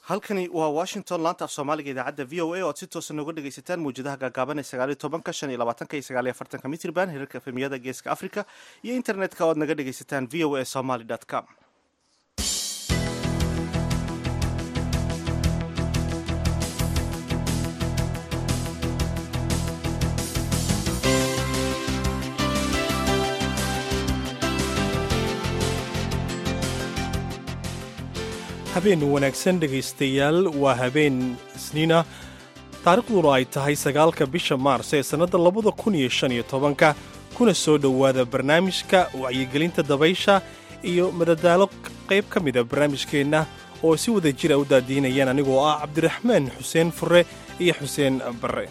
halkani waa washington laanta af soomaaliga idaacadda v o a o ad si toosa nooga dhegaysataan mawjadaha gaagaaban ee sagaaliyo tobanka shan iyo labaatanka iyo sagaaliyo afartanka mitrban hirarka efemiyada geeska africa iyo internetka o ad naga dhegaysataan v o a somaly com habeen wanaagsan dhegaystayaal waa habeen isniina taariikhduna ay tahay sagaalka bisha maars ee sannadda labada kun iyo shan iyo tobanka kuna soo dhowaada barnaamijka wacyigelinta dabaysha iyo madadaalo qayb ka mida barnaamijkeenna oo si wada jira u daadiinayaan anigoo ah cabdiraxmaan xuseen fure iyo xuseen barre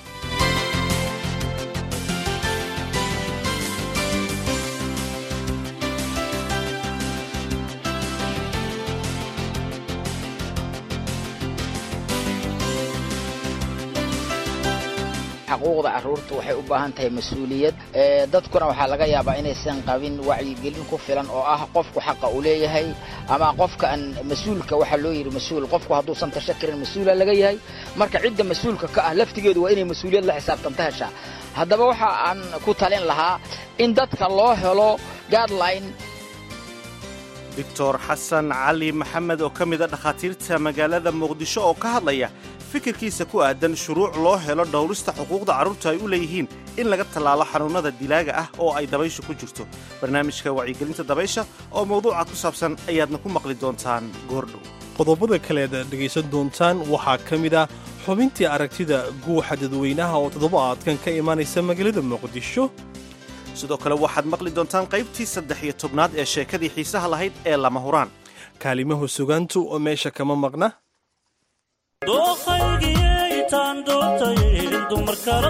xaquuqda carruurta waxay u baahan tahay mas-uuliyad dadkuna waxaa laga yaabaa inaysan qabin wacyigelin ku filan oo ah qofku xaqa uu leeyahay ama qofka aan mas-uulka waxaa loo yidhi mas-uul qofku hadduusan tasha karin mas-uula laga yahay marka cidda mas-uulka ka ah laftigeedu waa inay mas-uuliyad la xisaabtanta heshaa haddaba waxa aan ku talin lahaa in dadka loo helo guideline doctor xasan cali maxamed oo ka mid a dhakhaatiirta magaalada muqdisho oo ka hadlaya fikirkiisa ku aadan shuruuc loo helo dhowrista xuquuqda carruurta ay u leeyihiin in laga tallaalo xanuunnada dilaaga ah oo ay dabayshu ku jirto barnaamijka wacyigelinta dabaysha oo mawduuca ku saabsan ayaadna ku maqli doontaan goordhow qodobada kaleed dhegaysan doontaan waxaa ka mid ah xubintii aragtida guuxa dadweynaha oo toddobaadkan ka imaanaysa magaalada muqdisho sidoo kale waxaad maqli doontaan qaybtii saddex iyo tobnaad ee sheekadii xiisaha lahayd ee lama huraan kaalimahu sugaantu oo meesha kama maqna dookhaygiitaan doortay dumar kala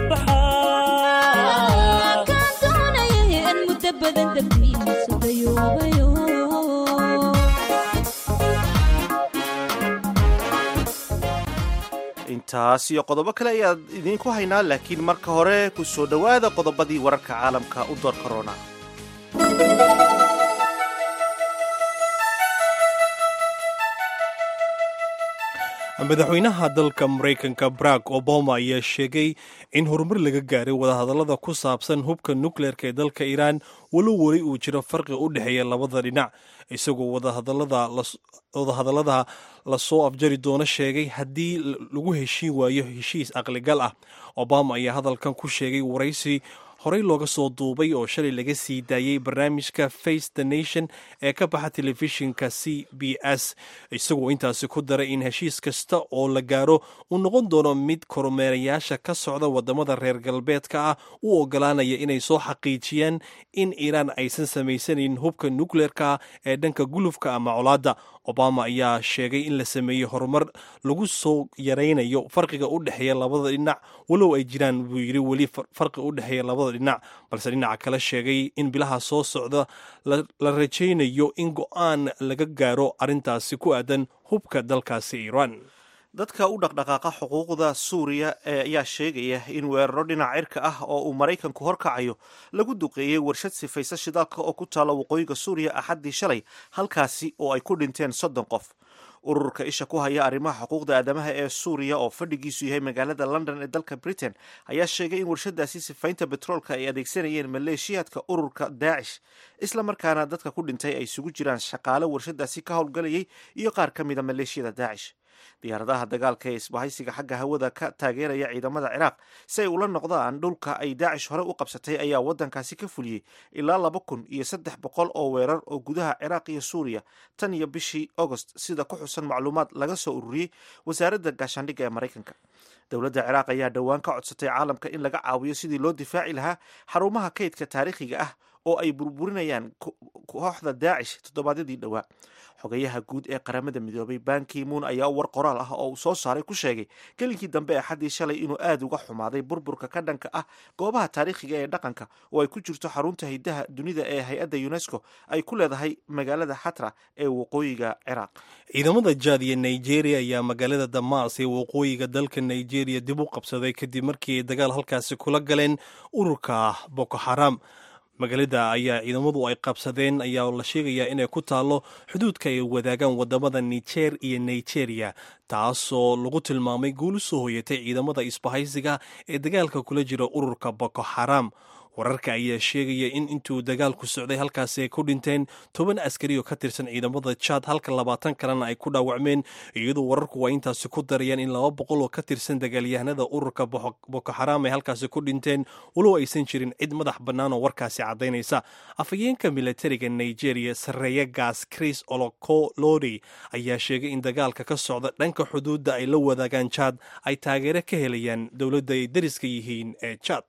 intaas iyo qodobo kale ayaad idiinku haynaa laakiin marka hore ku soo dhowaada qodobadii wararka caalamka u door korona madaxweynaha dalka maraykanka barack obama ayaa sheegay in horumar laga gaaray wadahadallada ku saabsan hubka nukleerka ee dalka iiraan walow weli uu jiro farqi u dhexeeya labada dhinac isagoo wadahadallada lasoo afjari doono sheegay haddii lagu heshiin waayo heshiis aqligal ah obama ayaa hadalkan ku sheegay waraysi horey looga soo duubay oo shalay laga sii daayey barnaamijka face the nation ee ka baxa telefishinka c b s isagoo intaasi ku daray in heshiis kasta oo la gaaro uu noqon doono mid kormeerayaasha ka socda wadamada reer galbeedka ah u ogolaanaya inay soo xaqiijiyaan in iiraan aysan samaysanin hubka nukleerka ee dhanka gulufka ama colaadda obama ayaa sheegay in la sameeyey horumar lagu soo yaraynayo farqiga u dhexeeya labada dhinac walow ay jiraan buu yidhi weli farqi u dhexeeya labada dhinac balse dhinaca kale sheegay in bilaha soo socda la rajaynayo in go'aan laga gaaro arrintaasi ku aadan hubka dalkaasi iiraan dadka u dhaqdhaqaaqa xuquuqda suuriya ee ayaa sheegaya in weeraro dhinac cirka ah oo uu maraykanku horkacayo lagu duqeeyey warshad sifaysa shidaalka oo ku taalla waqooyiga suuriya axaddii shalay halkaasi oo ay ku dhinteen soddon qof ururka isha ku haya arrimaha xuquuqda aadamaha ee suuriya oo fadhigiisu yahay magaalada london ee dalka britain ayaa sheegay in warshadaasi sifaynta betroolka ay adeegsanayeen maleeshiyaadka ururka daacish isla markaana dadka ku dhintay ay isugu jiraan shaqaale warshadaasi ka howlgalayay iyo qaar ka mida maleeshiyada daacish diyaaradaha dagaalka ee isbahaysiga xagga hawada ka taageeraya ciidamada ciraaq si ay ula noqdaan dhulka ay daacish hore u qabsatay ayaa waddankaasi ka fuliyey ilaa laba kun iyo saddex boqol oo weerar oo gudaha ciraaq iyo suuriya tan iyo bishii agost sida ku xusan macluumaad laga soo ururiyey wasaaradda gaashaandhigga ee maraykanka dowladda ciraaq ayaa dhowaan ka codsatay caalamka in laga caawiyo sidii loo difaaci lahaa xarumaha kaydka taariikhiga ah oo ay burburinayaan kooxda daacish toddobaadyadii dhowaa xogayaha guud ee qaramada midoobay bankimuun ayaa war qoraal ah oo uu soo saaray ku sheegay gelinkii dambe ee xaddii shalay inuu aada uga xumaaday burburka ka dhanka ah goobaha taariikhiga ee dhaqanka oo ay ku jirto xarunta hiddaha dunida ee hay-adda unesco ay ku leedahay magaalada xatra ee waqooyiga ciraaq ciidamada jaad iyo nigeria ayaa magaalada damaas ee waqooyiga dalka nigeria dib u qabsaday kadib markii ay dagaal halkaasi kula galeen ururka boko xaram magaalada ayaa ciidamadu ay qabsadeen ayaa la sheegayaa inay ku taallo xuduudka ay wadaagaan wadamada nijer iyo nigeria taasoo lagu tilmaamay guul u soo hoyatay ciidamada isbahaysiga ee dagaalka kula jira ururka boko xaram wararka ayaa sheegaya in intuu dagaalku socday halkaasi ay ku dhinteen toban askari oo ka tirsan ciidamada jaad halka labaatan kalena ay ku dhaawacmeen iyadoo wararku waa intaasi ku darayaan in laba boqol oo ka tirsan dagaalyahanada ururka boko xaram ay halkaasi ku dhinteen walow aysan jirin cid madax bannaan oo warkaasi caddaynaysa afhayeenka militariga nigeria sarreeya gaas chris olokolori ayaa sheegay in dagaalka ka socda dhanka xuduudda ay la wadaagaan jaad ay taageero ka helayaan dowladda ay dariska yihiin ee jaad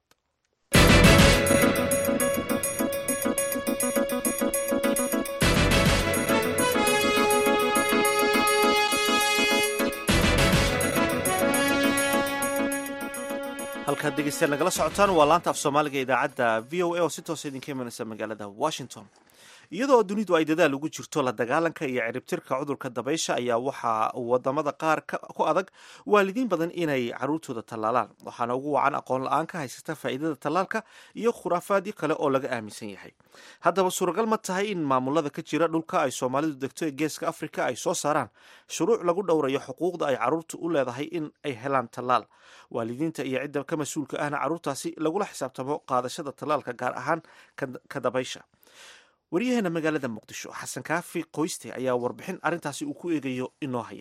halkaad dhegeystayaal nagala socotaan waa laanta af soomaaliga idaacadda v o a oo si toosa idinka imanaysa magaalada washington iyadoo dunidu ay dadaal ugu jirto la dagaalanka iyo ciribtirka cudurka dabaysha ayaa waxaa wadamada qaar ku adag waalidiin badan inay caruurtooda tallaalaan waxaana ugu wacan aqoon la-aan ka haysata faa'iidada tallaalka iyo khuraafaadyo kale oo laga aaminsan yahay haddaba suuragal ma tahay in maamulada ka jira dhulka ay soomaalidu degto ee geeska afrika ay soo saaraan shuruuc lagu dhowrayo xuquuqda ay caruurtu u leedahay in ay helaan tallaal waalidiinta iyo cidda ka mas-uulka ahna caruurtaasi lagula xisaabtamo qaadashada tallaalka gaar ahaan ka dabaysha waryaheena magaalada muqdisho xasan kaafi qoyste ayaa warbixin arrintaasi uu ku eegayo inoo haya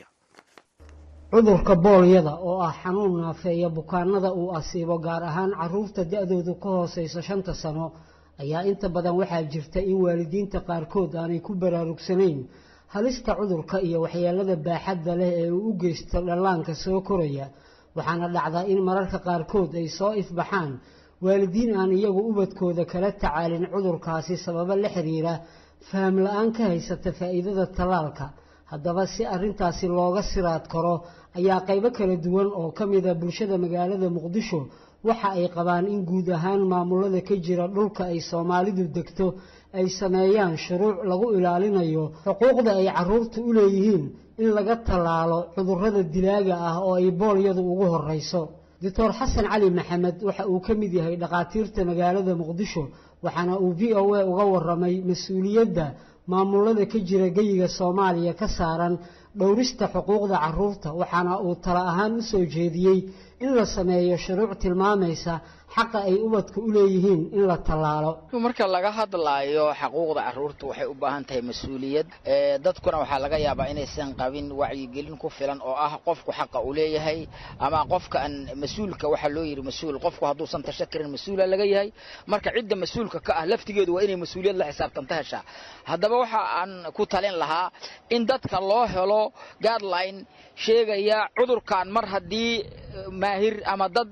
cudurka boolyada oo ah xanuun naafeeya bukaanada uu asiibo gaar ahaan caruurta da-doodu ka hooseyso shanta sano ayaa inta badan waxaa jirta in waalidiinta qaarkood aanay ku baraarugsanayn halista cudurka iyo waxyeelada baaxadda leh ee uu u geysto dhallaanka soo koraya waxaana dhacdaa in mararka qaarkood ay soo ifbaxaan waalidiin aan iyagu ubadkooda kala tacaalin cudurkaasi sababo la xiriira faham la-aan ka haysata faa'iidada tallaalka haddaba si arrintaasi looga siraad karo ayaa qaybo kala duwan oo ka mida bulshada magaalada muqdisho waxa ay qabaan in guud ahaan maamulada ka jira dhulka ay soomaalidu degto ay sameeyaan shuruuc lagu ilaalinayo xuquuqda ay caruurtu u leeyihiin in laga tallaalo cudurrada dilaaga ah oo ay boolyadu ugu horreyso doctor xasan cali maxamed waxa uu ka mid yahay dhakhaatiirta magaalada muqdisho waxaana uu v o a uga waramay mas-uuliyadda maamulada ka jira geyiga soomaaliya ka saaran dhowrista xuquuqda caruurta waxaana uu tala ahaan u soo jeediyey in la sameeyo shuruuc tilmaamaysa xaqa ay ubadka u leeyihiin in la tallaalo marka laga hadlaayo xaquuqda caruurta waxay u baahan tahay mas-uuliyad dadkuna waxaa laga yaabaa inaysan qabin wacyigelin ku filan oo ah qofku xaqa uu leeyahay ama qofka aan mas-uulka waxaa loo yidhi mas-uul qofku hadduusan tasha karin mas-uula laga yahay marka cidda mas-uulka ka ah laftigeedu waa inay mas-uuliyad la xisaabtanta heshaa haddaba waxa aan ku talin lahaa in dadka loo helo guideline sheegaya cudurkan mar haddii maahir ama dad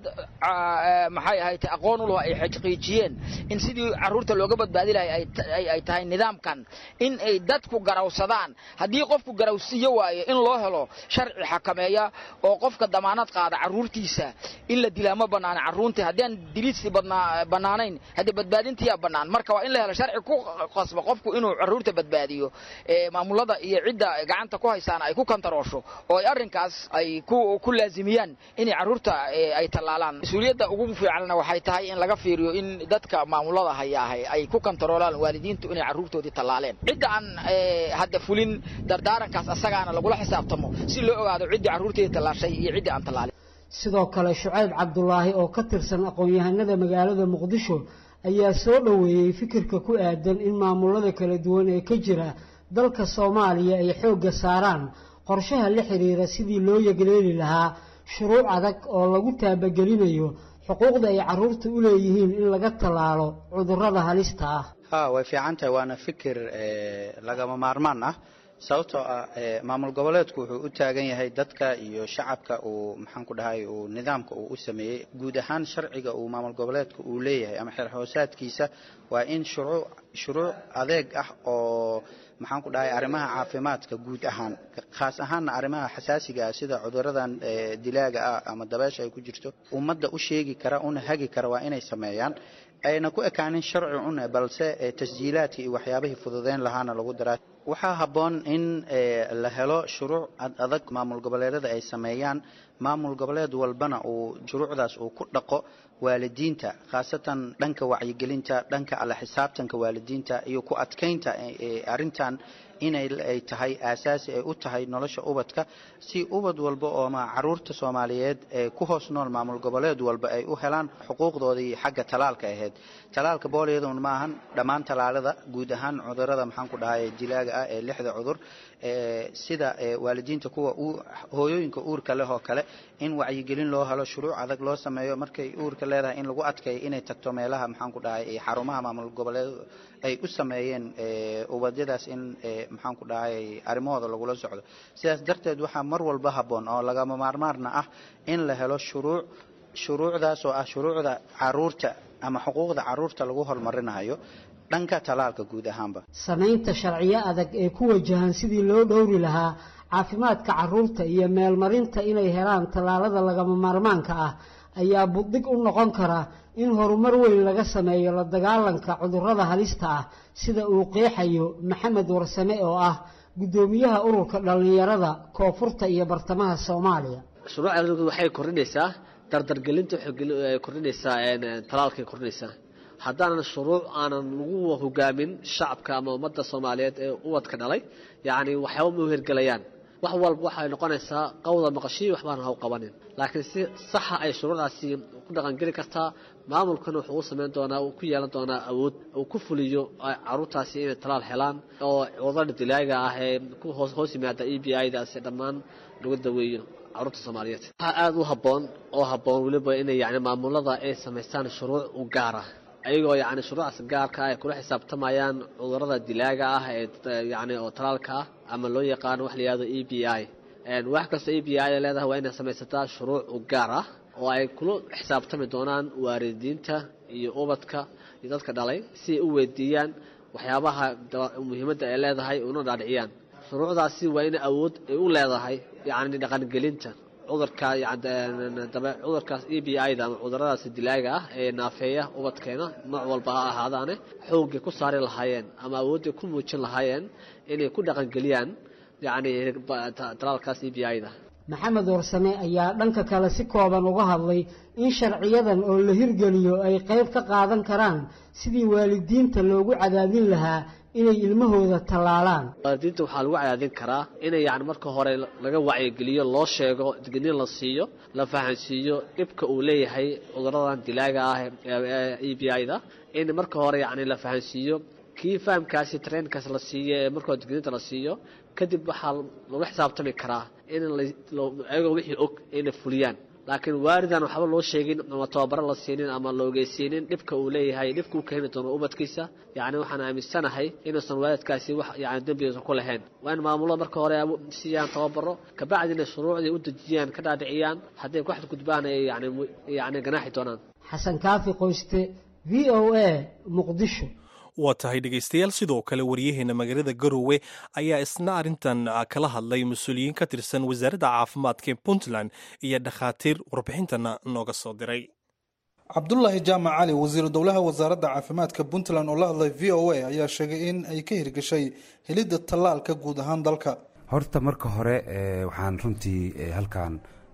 maxay ahayd aqoon u laho ay xaqiijiyeen in sidii caruurta looga badbaadi lahay ay tahay nidaamkan in ay dadku garawsadaan haddii qofku garawsiiyo waayo in loo helo sharci xakameeya oo qofka damaanad qaada caruurtiisa in la dilaa ma banaana caruurtii haddii aan diliidsi bannaanayn haddii badbaadintiyaa bannaan marka waa in la helo sharci ku qasba qofku inuu caruurta badbaadiyo maamulada iyo cidda gacanta ku haysaana ay ku kantaroosho oo ay arrinkaas ay ku laazimiyaan inay caruurta ay tallaalaan mas-uuliyadda ugu fiicanna waxay tahay in laga fiiriyo in dadka maamulada hayaahay ay ku kantaroolaan waalidiintu inay caruurtoodii tallaaleen cidda aan hadda fulin dardaarankaas asagaana lagula xisaabtamo si loo ogaado ciddii carruurteedii tallaashay iyo ciddii aan tallaalin sidoo kale shucayb cabdulaahi oo ka tirsan aqoon-yahanada magaalada muqdisho ayaa soo dhoweeyey fikirka ku aadan in maamulada kala duwan ee ka jira dalka soomaaliya ay xoogga saaraan qorshaha la xiriira sidii loo yegleeli lahaa shuruuc adag oo lagu taabagelinayo xuquuqda ay caruurta u leeyihiin in laga tallaalo cudurrada halista ah ha way fiican tahay waana fikir lagama maarmaan ah sababtoo ah maamul goboleedku wuxuu u taagan yahay dadka iyo shacabka uu maxaan ku dhahay uu nidaamka uu u sameeyey guud ahaan sharciga uu maamul goboleedka uu leeyahay ama xeer hoosaadkiisa waa in shuruuc shuruuc adeeg ah oo maxaan ku dhahay arrimaha caafimaadka guud ahaan khaas ahaanna arrimaha xasaasiga ah sida cuduradan dilaaga ah ama dabeesha ay ku jirto ummadda u sheegi kara una hagi kara waa inay sameeyaan ayna ku ekaanin sharci une balse tasjiilaadka iyo waxyaabihii fududeyn lahaana lagu daraa waxaa habboon in la helo shuruuc adag maamul goboleedada ay sameeyaan maamul goboleed walbana uu shuruucdaas uu ku dhaqo waalidiinta khaasatan dhanka wacyigelinta dhanka alla xisaabtanka waalidiinta iyo ku adkaynta arrintan inay ay tahay aasaasi ay u tahay nolosha ubadka si ubad walba oo ma caruurta soomaaliyeed ee ku hoos nool maamul goboleed walba ay u helaan xuquuqdoodii xagga talaalka ahayd talaalka booliyadun ma ahan dhammaan talaalada guud ahaan cudurada maxaan ku dhahay dilaaga ah ee lixda cudur sida waalidiinta kuwa hooyooyinka uurka leh oo kale in wacyigelin loo helo shuruuc adag loo sameeyo markay uurka leedahay in lagu adkeeyo inay tagto meelaha maxaan ku dhahay xarumaha maamul goboleed ay u sameeyeen ubadyadaas in maxaan ku dhahay arrimahooda lagula socdo sidaas darteed waxaa mar walba habboon oo lagama maarmaarna ah in la helo shuruuc shuruucdaas oo ah shuruucda caruurta ama xuquuqda caruurta lagu horumarinayo dhanka talaalka guud ahaanba samaynta sharciyo adag ee ku wajahan sidii loo dhowri lahaa caafimaadka caruurta iyo meelmarinta inay helaan tallaalada lagama maarmaanka ah ayaa buddig u noqon kara in horumar weyn laga sameeyo la dagaalanka cudurrada halista ah sida uu qeexayo maxamed warsame oo ah guddoomiyaha ururka dhallinyarada koonfurta iyo bartamaha soomaaliya shuruucda waxay kordhinaysaa dardargelinta waxay kordhinaysaa talaalkay kordhinaysaa haddaanan shuruuc aanan lagu hogaamin shacabka ama ummadda soomaaliyeed ee ubadka dhalay yacni waxyaaba ma hergelayaan wax walba waxay noqonaysaa qawda maqashii waxbaan haw qabanin laakiin si saxa ay shuruucdaasi ku dhaqangeli kartaa maamulkana wuxuu u samayn doonaa uu ku yeelan doonaa awood uu ku fuliyo caruurtaasi inay talaal helaan oo cudurada dilaaga ah ee ku hoos hoos yimaada e b i daasi dhammaan lagu daweeyo caruurta soomaaliyeed waxaa aada u habboon oo habboon weliba inay yani maamulada ay samaystaan shuruuc u gaara ayagoo yani shuruucaas gaarka ah ay kula xisaabtamayaan cudurada dilaaga ah ee yani oo talaalka ah ama loo yaqaano wax la yihahdo e b i wax kastoo e b i leedahay waa inay samaysataa shuruuc u gaar ah oo ay kula xisaabtami doonaan waalidiinta iyo ubadka iyo dadka dhalay si ay u weydiiyaan waxyaabaha muhiimadda ay leedahay una dhaadhiciyaan shuruucdaasi waa in awood ay u leedahay yani dhaqangelinta cudurka cudurkaas e b i da ama cuduradaas dilaaga ah ee naafeeya ubadkeena nooc walba ha ahaadaane xoogay ku saari lahaayeen ama awoodday ku muujin lahaayeen inay ku dhaqangeliyaan yani talaalkaas e b i da maxamed warsame ayaa dhanka kale si kooban uga hadlay in sharciyadan oo la hirgeliyo ay qayb ka qaadan karaan sidii waalidiinta loogu cadaadin lahaa inay ilmahooda tallaalaan waalidiinta waxaa lagu cadaadin karaa inay yani marka hore laga wacyigeliyo loo sheego digniin la siiyo la fahansiiyo dhibka uu leeyahay cuduradan dilaaga ah e b i da in marka hore yani la fahansiiyo kii fahamkaasi trainkaas la siiyo ee markoo digniinta la siiyo kadib waxaa lagu xisaabtami karaa in ayagoo wixii og inay fuliyaan laakiin waalidan waxba loo sheegin ama tababaro la siinin ama la ogeysiinin dhibka uu leeyahay dhibka u keeni doono ubadkiisa yacni waxaan aaminsanahay inuusan waalidkaasi wax yani dembigiisa ku lahayn waa in maamulada marka hore siiyaan tababaro kabacdina shuruucdii u dejiyaan ka dhaadhiciyaan hadday ku xadgudbaan ay yani yani ganaaxi doonaan xasan kaafi qoyste v o a muqdisho waa tahay dhegaystayaal sidoo kale waryaheena magaalada garowe ayaa isna arrintan kala hadlay mas-uuliyiin ka tirsan wasaaradda caafimaadka ee puntland iyo dhakhaatiir warbixintana nooga soo diray cabdulaahi jaamac cali wasiiru dowlaha wasaaradda caafimaadka puntland oo la hadlay v o a ayaa sheegay in ay ka hirgashay helidda tallaalka guud ahaan dalka horta marka hore waxaan runtii halkan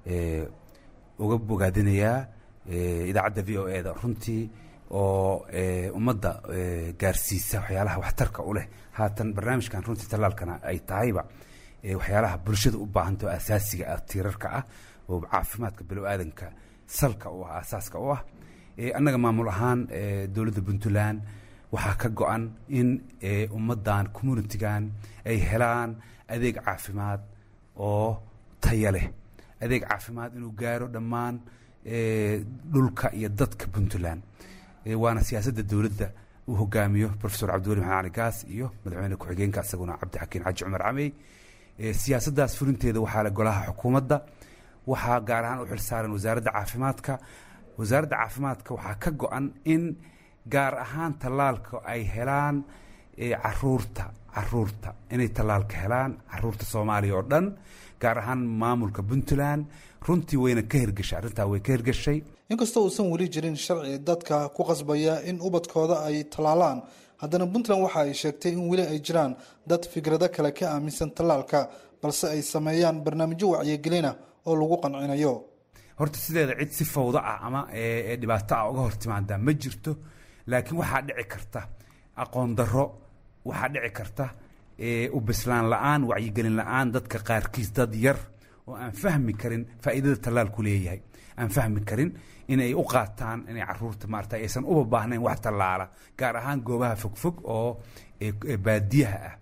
uga bogaadinayaa idaacadda v o e da runtii oo ummadda gaarsiisa waxyaalaha waxtarka u leh haatan barnaamijkan runtii tallaalkana ay tahayba waxyaalaha bulshada u baahanta oo asaasiga ah tiirarka ah oo caafimaadka bilo-aadanka salka u ah asaaska u ah annaga maamul ahaan dowladda puntland waxaa ka go-an in ummaddan communitigan ay helaan adeeg caafimaad oo taya leh adeeg caafimaad inuu gaaro dhammaan dhulka iyo dadka puntland waana siyaasadda dowladda uu hogaamiyo profesor cabdiweli maxamed cali gaas iyo madaxweyne ku-xigeenka isaguna cabdixakiin xaji cumar camey siyaasaddaas fulinteeda waxaa le golaha xukuumadda waxaa gaar ahaan u xilsaaran wasaaradda caafimaadka wasaaradda caafimaadka waxaa ka go-an in gaar ahaan tallaalka ay helaan caruurta caruurta inay tallaalka helaan caruurta soomaaliya oo dhan gaar ahaan maamulka puntland runtii wayna ka hirgashay arrintaa way ka hirgashay inkastoo uusan weli jirin sharci dadka ku qasbaya in ubadkooda ay tallaalaan haddana puntland waxa ay sheegtay in weli ay jiraan dad fikrado kale ka aaminsan tallaalka balse ay sameeyaan barnaamijyo wacyigelina oo lagu qancinayo horta sideeda cid si fawda ah ama ee dhibaato ah uga hor timaadaa ma jirto laakiin waxaa dhici karta aqoon darro waxaa dhici karta u bislaan la-aan wacyigelin la-aan dadka qaarkiis dad yar oo aan fahmi karin faa'iidada tallaalku leeyahay aan fahmi karin inay u qaataan inay caruurta maarata aysan uba baahnayn wax tallaala gaar ahaan goobaha fogfog oo baadiyaha ah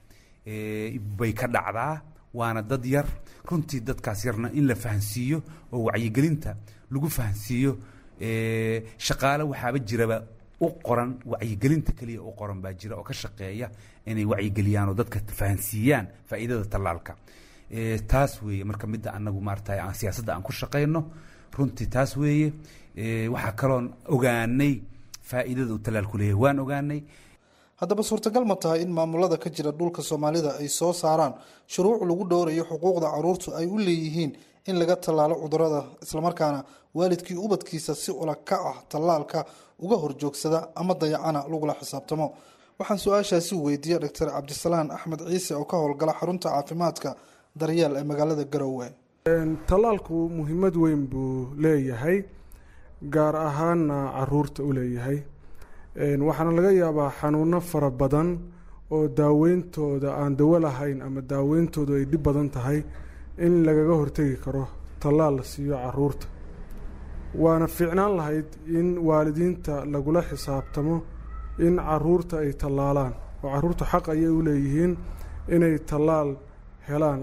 bay ka dhacdaa waana dad yar runtii dadkaas yarna in la fahansiiyo oo wacyigelinta lagu fahansiiyo shaqaale waxaaba jiraba u qoran wacyigelinta keliya u qoran baa jira oo ka shaqeeya inay wacyigeliyaan oo dadka fahansiiyaan faa'iidada tallaalka taas weeye marka midda anagu maarata aan siyaasadda aan ku shaqayno runtii taas weeye waxaa kaloon ogaanay faa'iidada uu tallaalku leeyahay waan ogaanay haddaba suurtagal ma tahay in maamulada ka jira dhulka soomaalida ay soo saaraan shuruuc lagu dhowrayo xuquuqda caruurtu ay u leeyihiin in laga tallaalo cudurada islamarkaana waalidkii ubadkiisa si ulakac ah tallaalka uga horjoogsada ama dayacana lagula xisaabtamo waxaan su-aashaasi weydiiyey doctor cabdisalaan axmed ciise oo ka howlgala xarunta caafimaadka daryeel ee magaalada garowe tallaalku muhiimad weyn buu leeyahay gaar ahaanna caruurta u leeyahay waxaana laga yaabaa xanuuno fara badan oo daaweyntooda aan dawo lahayn ama daaweyntoodu ay dhib badan tahay in lagaga hortegi karo tallaal la siiyo caruurta waana fiicnaan lahayd in waalidiinta lagula xisaabtamo in caruurta ay tallaalaan oo caruurta xaq ayay u leeyihiin inay tallaal helaan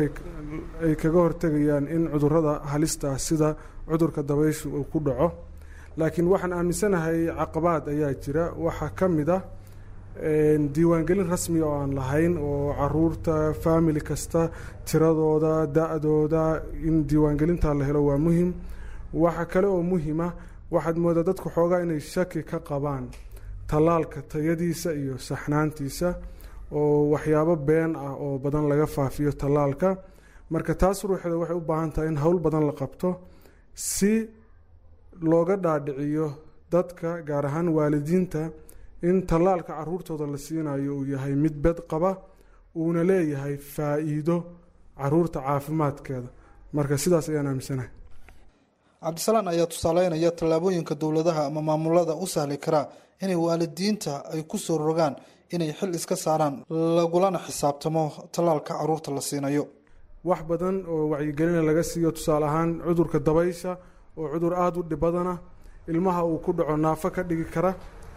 ay kaga hortegayaan in cudurada halista ah sida cudurka dabayshu uu ku dhaco laakiin waxaan aaminsanahay caqabaad ayaa jira waxaa ka mid ah diiwaangelin rasmi oo aan lahayn oo caruurta faamili kasta tiradooda da-dooda in diiwaangelinta la helo waa muhim waxa kale oo muhima waxaad moodaa dadku xoogaa inay shaki ka qabaan tallaalka tayadiisa iyo saxnaantiisa oo waxyaabo been ah oo badan laga faafiyo tallaalka marka taas ruuxeeda waxay u baahan tahay in howl badan la qabto si looga dhaadhiciyo dadka gaar ahaan waalidiinta in tallaalka caruurtooda la siinayo uu yahay mid bed qaba uuna leeyahay faa-iido caruurta caafimaadkeeda marka sidaas ayaan aaminsanahay cabdisalaan ayaa tusaaleynaya tallaabooyinka dowladaha ama maamulada u sahli karaa inay waalidiinta ay ku soo rogaan inay xil iska saaraan lagulana xisaabtamo tallaalka caruurta la siinayo wax badan oo wacyigelina laga siiyo tusaale ahaan cudurka dabaysha oo cudur aada u dhib badana ilmaha uu ku dhaco naafo ka dhigi kara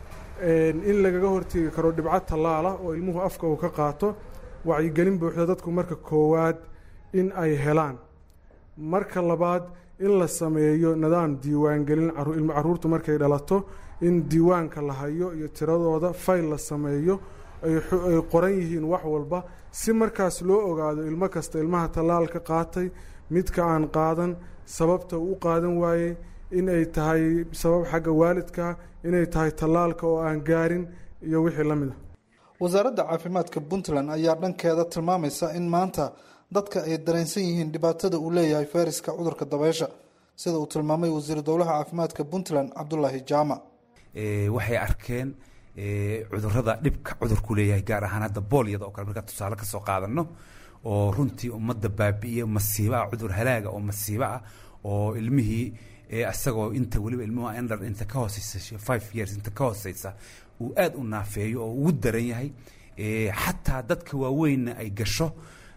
in lagaga hortegi karo dhibco tallaala oo ilmuhu afka uu ka qaato wacyigelin buuxda dadku marka koowaad in ay helaan marka labaad in la sameeyo nidaam diiwaangelin caruurtu markay dhalato in diiwaanka la hayo iyo tiradooda fayl la sameeyo ay qoran yihiin wax walba si markaas loo ogaado ilmo kasta ilmaha tallaalka qaatay midka aan qaadan sababta uu u qaadan waayey in ay tahay sabab xagga waalidka inay tahay tallaalka oo aan gaarin iyo wixii la mid a wasaaradda caafimaadka puntland ayaa dhankeeda tilmaamaysa in maanta dadka ay dareensan yihiin dhibaatada uu leeyahay fayraska cudurka dabeysha sida uu tilmaamay wasiiru dowlaha caafimaadka puntland cabdulaahi jaamac waxay arkeen cudurada dhibka cudurku leeyahay gaar ahaan hadda boolyada oo kale markaa tusaale kasoo qaadano oo runtii ummadda baabi'iya masiibo ah cudur halaaga oo masiibo ah oo ilmihii isagoo inta weliba ilmuhu endar inta ka hooseysa five years inta ka hooseysa uu aada u naafeeyo oo ugu daran yahay xataa dadka waaweynna ay gasho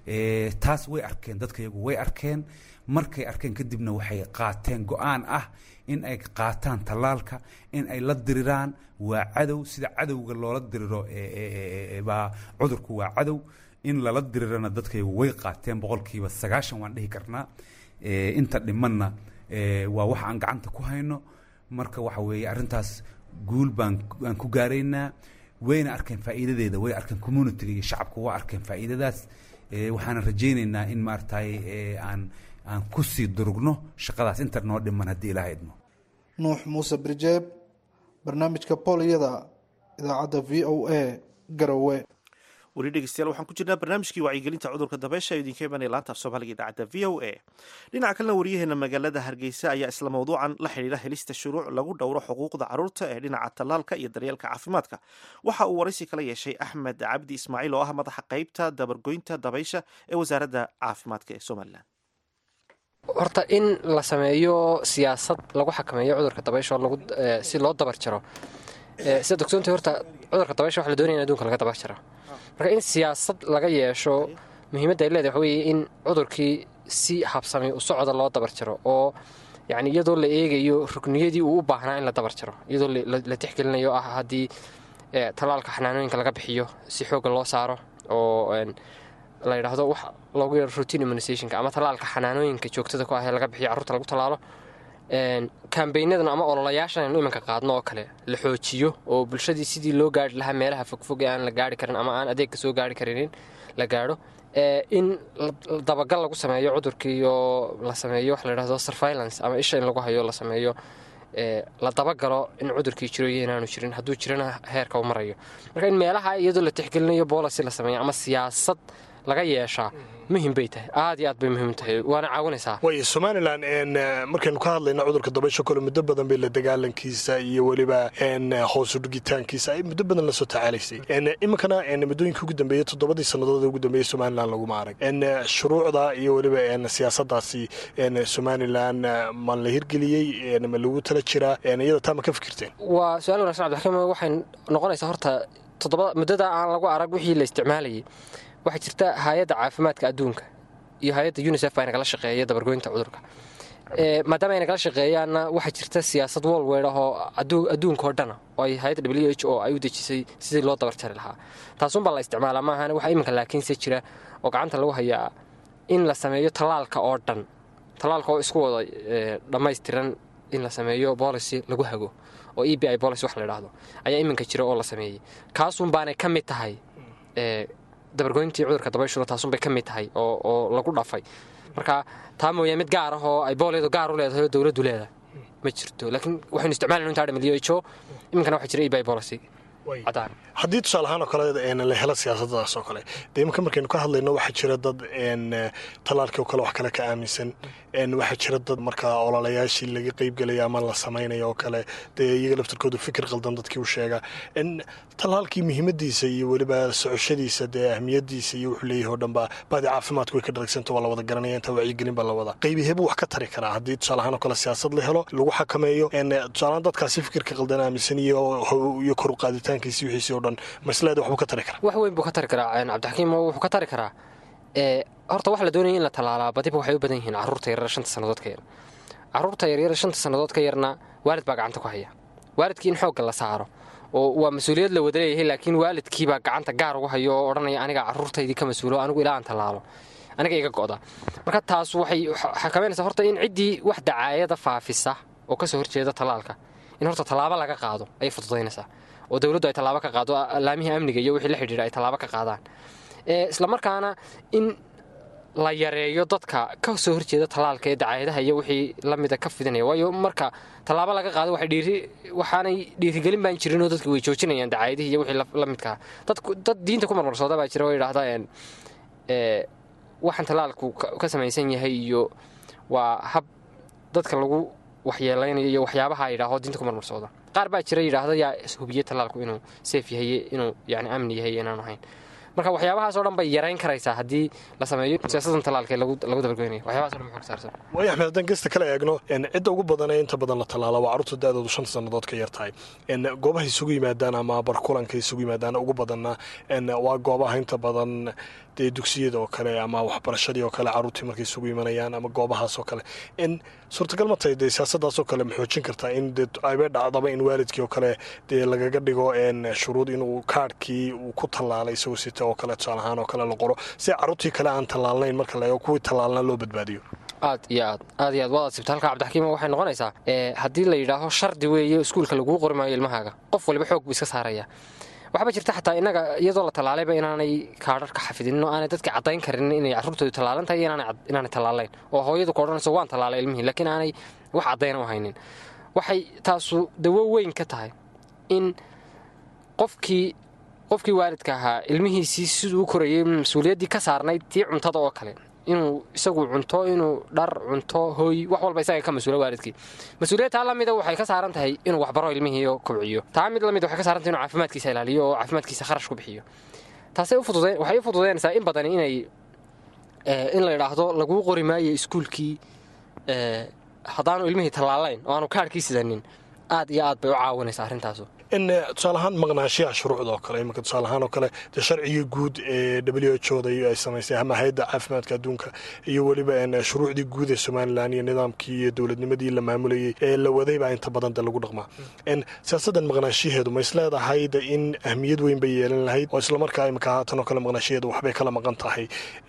taas way arkeen dadka iyagu way arkeen markay arkeen kadibna waxay qaateen go-aan ah in ay qaataan tallaalka in ay la diriraan waa cadow sida cadowga loola diriro baa cudurku waa cadow in lala dirirana dadkaygu way qaateen boqolkiiba sagaashan waan dhihi karnaa inta dhimanna waa wax aan gacanta ku hayno marka waxa weeye arrintaas guul baan aan ku gaaraynaa wayna arkeen faa'iidadeeda way arkeen communitiga iyo shacabku waa arkeen faa'iidadaas waxaana rajaynaynaa in maaragtay aan aan kusii durugno shaqadaas inta noo dhiman haddii ilaaha idmo nuux muuse birjeeb barnaamijka booliyada idaacadda v o a garowe weli dhegeystayaal waxaan ku jirnaa barnaamijkii wacyigelinta cudurka dabeysha ee idinka imanaya laanta af soomaaliga idaacadda v o a dhinaca kalena wariyaheena magaalada hargeysa ayaa isla mawduucan la xidhiira helista shuruuc lagu dhowro xuquuqda caruurta ee dhinaca tallaalka iyo daryeelka caafimaadka waxa uu waraysi kala yeeshay axmed cabdi ismaaciil oo ah madaxa qeybta dabargoynta dabaysha ee wasaaradda caafimaadka ee somalilan horta in la sameeyo siyaasad lagu xakameeyo cudurka dabaysha oo lagu si loo dabar jaro sida dogsoontii horta cudurka dabaysha waxa la doonaya in adduunka laga dabar jaro marka in siyaasad laga yeesho muhiimadda ay leedahay waxa weeye in cudurkii si habsami u socda loo dabar jaro oo yacni iyadoo la eegayo rukniyadii uu u baahnaa in la dabar jaro iyadoo la tixgelinayo ah haddii tallaalka xanaanooyinka laga bixiyo si xoogga loo saaro oo la yidhaahdo wax loogu yeero routine immunizationka ama tallaalka xanaanooyinka joogtada ku ah ee laga bixiyo carruurta lagu tallaalo kambaynadan ama ololayaashan aynu iminka qaadno oo kale la xoojiyo oo bulshadii sidii loo gaari lahaa meelaha fogfog ee aan la gaari karin ama aan adeegka soo gaari karinin la gaadho in dabagal lagu sameeyo cudurkii oo la sameeyo waxa la yidhahdo surveillance ama isha in lagu hayo la sameeyo la dabagalo in cudurkii jiro iyo inaanu jirin hadduu jirana heerka u marayo marka in meelaha iyadoo la tixgelinayo boolicy la sameeyo ama siyaasad laga yeeshaa muhim bay tahay aad iyo aad bay muhiim tahay waana caawinaysaa way somalilan markaynu ka hadlayno cudurka dabaysha kole muddo badan bay la dagaalankiisa iyo weliba hoosu dhigitaankiisa ay muddo badan lasoo tacaalaysay iminkana muddooyinka ugu dambeeyey toddobadii sannadood ugu dambeeyey somalilan laguma arag shuruucda iyo weliba siyaasadaasi somalilan ma la hirgeliyey ma lagu tala jiraa iyada taa ma ka fikirteen waa su-aal wanagsan cabdiraxiim waxay noqonaysaa horta toddoba muddada aan lagu arag wixii la isticmaalayay waxaa jirta hay-adda caafimaadka adduunka iyo hay-adda unisef baa nagala shaqeeya dabargoynta cudurka maadaama ay nagala shaqeeyaanna waxaa jirta siyaasad wolweyd ah oo adduunkao dhana oo ay hay-adda w h o ay u dejisay sidii loo dabar jari lahaa taasuunbaa la isticmaalaa maahan waxaa iminka laakiinse jira oo gacanta lagu hayaa in la sameeyo tallaalka oo dhan tallaalka oo isku wada dhammaystiran in la sameeyo boolicy lagu hago oo e b i boolicy wax la idhaahdo ayaa iminka jira oo la sameeyey kaasuun baanay ka mid tahay dabargoyntii cudurka dabayshuna taasunbay ka mid tahay oo lagu dhafay marka taa mooyaa mid gaar ah oo ay boolyadu gaar u leedahay oo dowladdu leedahay ma jirto laakiin waxaynu isticmaalayno intaa dhamid h o iminkana waxaa jira ebi policy cadaan haddii tusaale ahaan oo kale la helo siyaasadaas oo kale dee iminka markaynu ka hadlayno waxaa jira dad tallaalkii oo kale wax kale ka aaminsan waxaa jira dad markaa ololayaashii laga qeybgelaya ama la samaynayo oo kale dee iyaga laftarkoodu fikir qaldan dadkii u sheega tallaalkii muhiimadiisa iyo weliba socoshadiisa dee ahmiyadiisa iyo wuxuu leeyahay oo dhanba baadi caafimaadku way ka dharagsanto waa la wada garanaya intaa wacyigelin baa la wada qaybiheebuu wax ka tari karaa haddii tusaale ahaan oo kale siyaasad la helo lagu xakameeyo tusaalehaan dadkaasi fikirka qaldan aaminsan iyo iyo kor u qaaditaankiisi wixiisi oo dhan masleeda waxbuu ka tari karaa wax weyn buu ka tari karaa cabdixakiim wuxuu ka tari karaa horta waxa la doonaya in la tallaalaa badiba waxay u badan yihiin carruurta yaryar shanta sannadood ka yar carruurta yaryar shanta sannadood ka yarna waalid baa gacanta ku haya waalidkii in xoogga la saaro oo waa mas-uuliyad la wada leeyahay laakiin waalidkiibaa gacanta gaar ugu hayo oo odhanaya aniga carruurtaydii ka mas-uulo anigu ilaa aan tallaalo aniga iga go'da marka taas waxay xakameynaysaa horta in ciddii wax dacaayada faafisa oo kasoo horjeeda tallaalka in horta tallaabo laga qaado ayay fududaynaysaa oo dowladdu ay tallaabo ka qaado laamihii amniga iyo wixii la xidhiidha ay tallaabo ka qaadaan islamarkaana in la yareeyo dadka ka soo horjeeda tallaalka ee dacaayadaha iyo wixii lamida ka fidinaya waayo marka tallaabo laga qaado waxaanay dhiirigelin baan jirinoo dadka way joojinayaan dacaayadihii iyo wixii la midkaa dad diinta ku marmarsooda baa jira oo yidhaahda waxaan tallaalku ka samaysan yahay iyo waa hab dadka lagu waxyeelaynayo iyo waxyaabaha yidhaaho diinta ku marmarsooda qaar baa jira yidhaahda yaa hubiye tallaalku inuu seef yahay inuu yani amni yahay inaan ahayn marka waxyaabahaasoo dhan bay yarayn karaysaa haddii la sameeyo siyaasadan tallaalka ee lagu dabargoynaya waxyabahaso dhan muxuu ka saarsan waayo axmed haddaan gesta kale eegno cidda ugu badan ee inta badan la tallaala waa carruurta da-doodu shanta sannadood ka yar tahay goobaha isugu yimaadaan ama barkulanka isugu yimaadaan ugu badanna waa goobaha inta badan dee dugsiyada oo kale ama waxbarashadii oo kale carruurtii markay isugu imanayaan ama goobahaas oo kale suurtagal ma tahay dee siyaasadaas oo kale ma xoojin kartaa in dee ayba dhacdaba in waalidkii oo kale dee lagaga dhigo shuruud inuu kaadhkii uu ku tallaalay isagoo sita oo kale tusaale ahaan oo kale la qoro si carruurtii kale aan tallaalnayn marka la eego kuwii tallaalna loo badbaadiyo aad iyo aad aad iyo aad waad asibta halka cabdixakiima waxay noqonaysaa haddii la yidhaaho shardi weeye iskuulka laguu qori maayo ilmahaaga qof waliba xoog buu iska saaraya waxba jirta xataa innaga iyadoo la tallaalayba inaanay kaadharka xafidinin oo aanay dadka caddayn karin inay carruurtoodu tallaalan tahay iyo inaanay tallaalayn oo hooyadu ka odhanayso waan tallaalay ilmihii laakiin aanay wax caddayna u haynin waxay taasu dawo weyn ka tahay in qofkii qofkii waalidka ahaa ilmihiisii siduu u korayay mas-uuliyaddii ka saarnayd tii cuntada oo kale inuu isagu cunto inuu dhar cunto hooy wax walba isaga ka mas-uula waalidkii mas-uuliyad taa lamida waxay ka saaran tahay inuu waxbaro ilmihii oo kobciyo taa mid lamid waxay ka saaran tahay inuu caafimaadkiisa ilaaliyo oo caafimaadkiisa kharash ku bixiyo taasay waxay u fududaynaysaa in badan inay in la yidhaahdo laguu qori maayo iskuulkii haddaanu ilmihii tallaalayn oo aanu kaadhkii sidanin aad iyo aad bay u caawinaysaa arrintaasu in tusaale ahaan maqnaashiyaha shuruucda oo kale iminka tusaale ahaan oo kale dee sharcigii guud ee w h o da ay samaysay ama hay-adda caafimaadka adduunka iyo weliba shuruucdii guud ee somalilan iyo nidaamkii iyo dowladnimadii la maamulayay ee la waday baa inta badan de lagu dhaqmaa siyaasaddan maqnaashiyaheedu ma isleedahay de in ahmiyad weyn bay yeelan lahayd oo islamarkaa iminka haatan oo kale maqnaashiyaheedu waxbay kala maqan tahay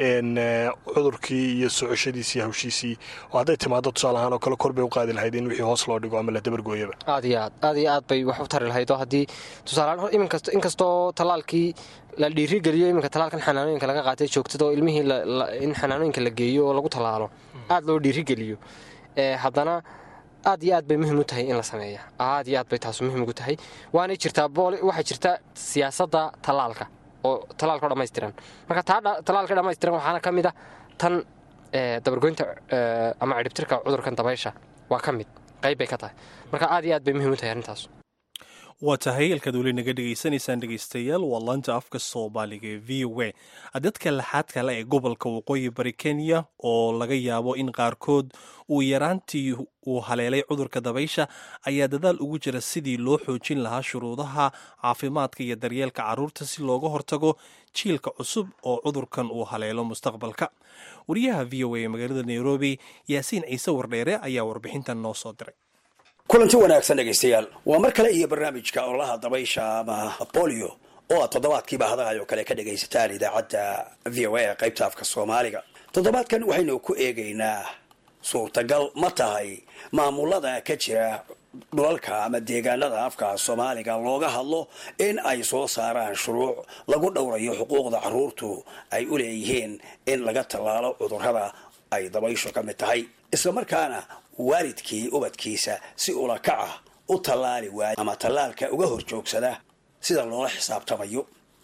cudurkii iyo socoshadiisii hawshiisii oo hadday timaado tusaale ahaan oo kale kor bay u qaadi lahayd in wixii hoos loo dhigo ama la dabargooyaba aad iyo aad aad iyo aad bay wax u tari lahayd haddii tusaaleaan inkastoo tallaalkii la dhiirigeliyo iminka tallaalkan xanaanooyinka laga qaatay joogtada oo ilmihii in xanaanooyinka la geeyo oo lagu tallaalo aad loo dhiirigeliyo haddana aad iyo aad bay muhiim u tahay in la sameeya aad iyo aad bay taasu muhiim ugu tahay waanay jirtaa waxaa jirta siyaasadda tallaalka oo tallaalkao dhammaystiran marka taa tallaalka dhammaystiran waxaana ka mid ah tan dabargoynta ama cidhibtirka cudurkan dabaysha waa ka mid qayb bay ka tahay marka aad iyo aad bay muhiim u tahay arrintaas waa tahay halkaad weli naga dhegaysanaysaan dhegaystayaal waa laanta afka soomaaliga ee v o a dadka laxaad kale ee gobolka waqooyi bari kenya oo laga yaabo in qaarkood uu yaraantii uu haleelay cudurka dabaysha ayaa dadaal ugu jira sidii loo xoojin lahaa shuruudaha caafimaadka iyo daryeelka carruurta si looga hortago jiilka cusub oo cudurkan uu haleelo mustaqbalka wariyaha v o a ee magaalada nairobi yaasiin ciise wardheere ayaa warbixintan noo soo diray kulanti wanaagsan dhegaystayaal waa mar kale iyo barnaamijka ololaha dabaysha ama bolio oo aad toddobaadkiiba hadahay oo kale ka dhagaysataan idaacadda v o a ee qaybta afka soomaaliga toddobaadkan waxaynu ku eegaynaa suurtagal ma tahay maamulada ka jira dhulalka ama deegaanada afka soomaaliga looga hadlo in ay soo saaraan shuruuc lagu dhowrayo xuquuqda carruurtu ay u leeyihiin in laga tallaalo cudurrada ay dabayshu ka mid tahay islamarkaana waalidkii ubadkiisa si ula kaca u tallaali waaya ama tallaalka uga hor joogsada sida loola xisaabtamayo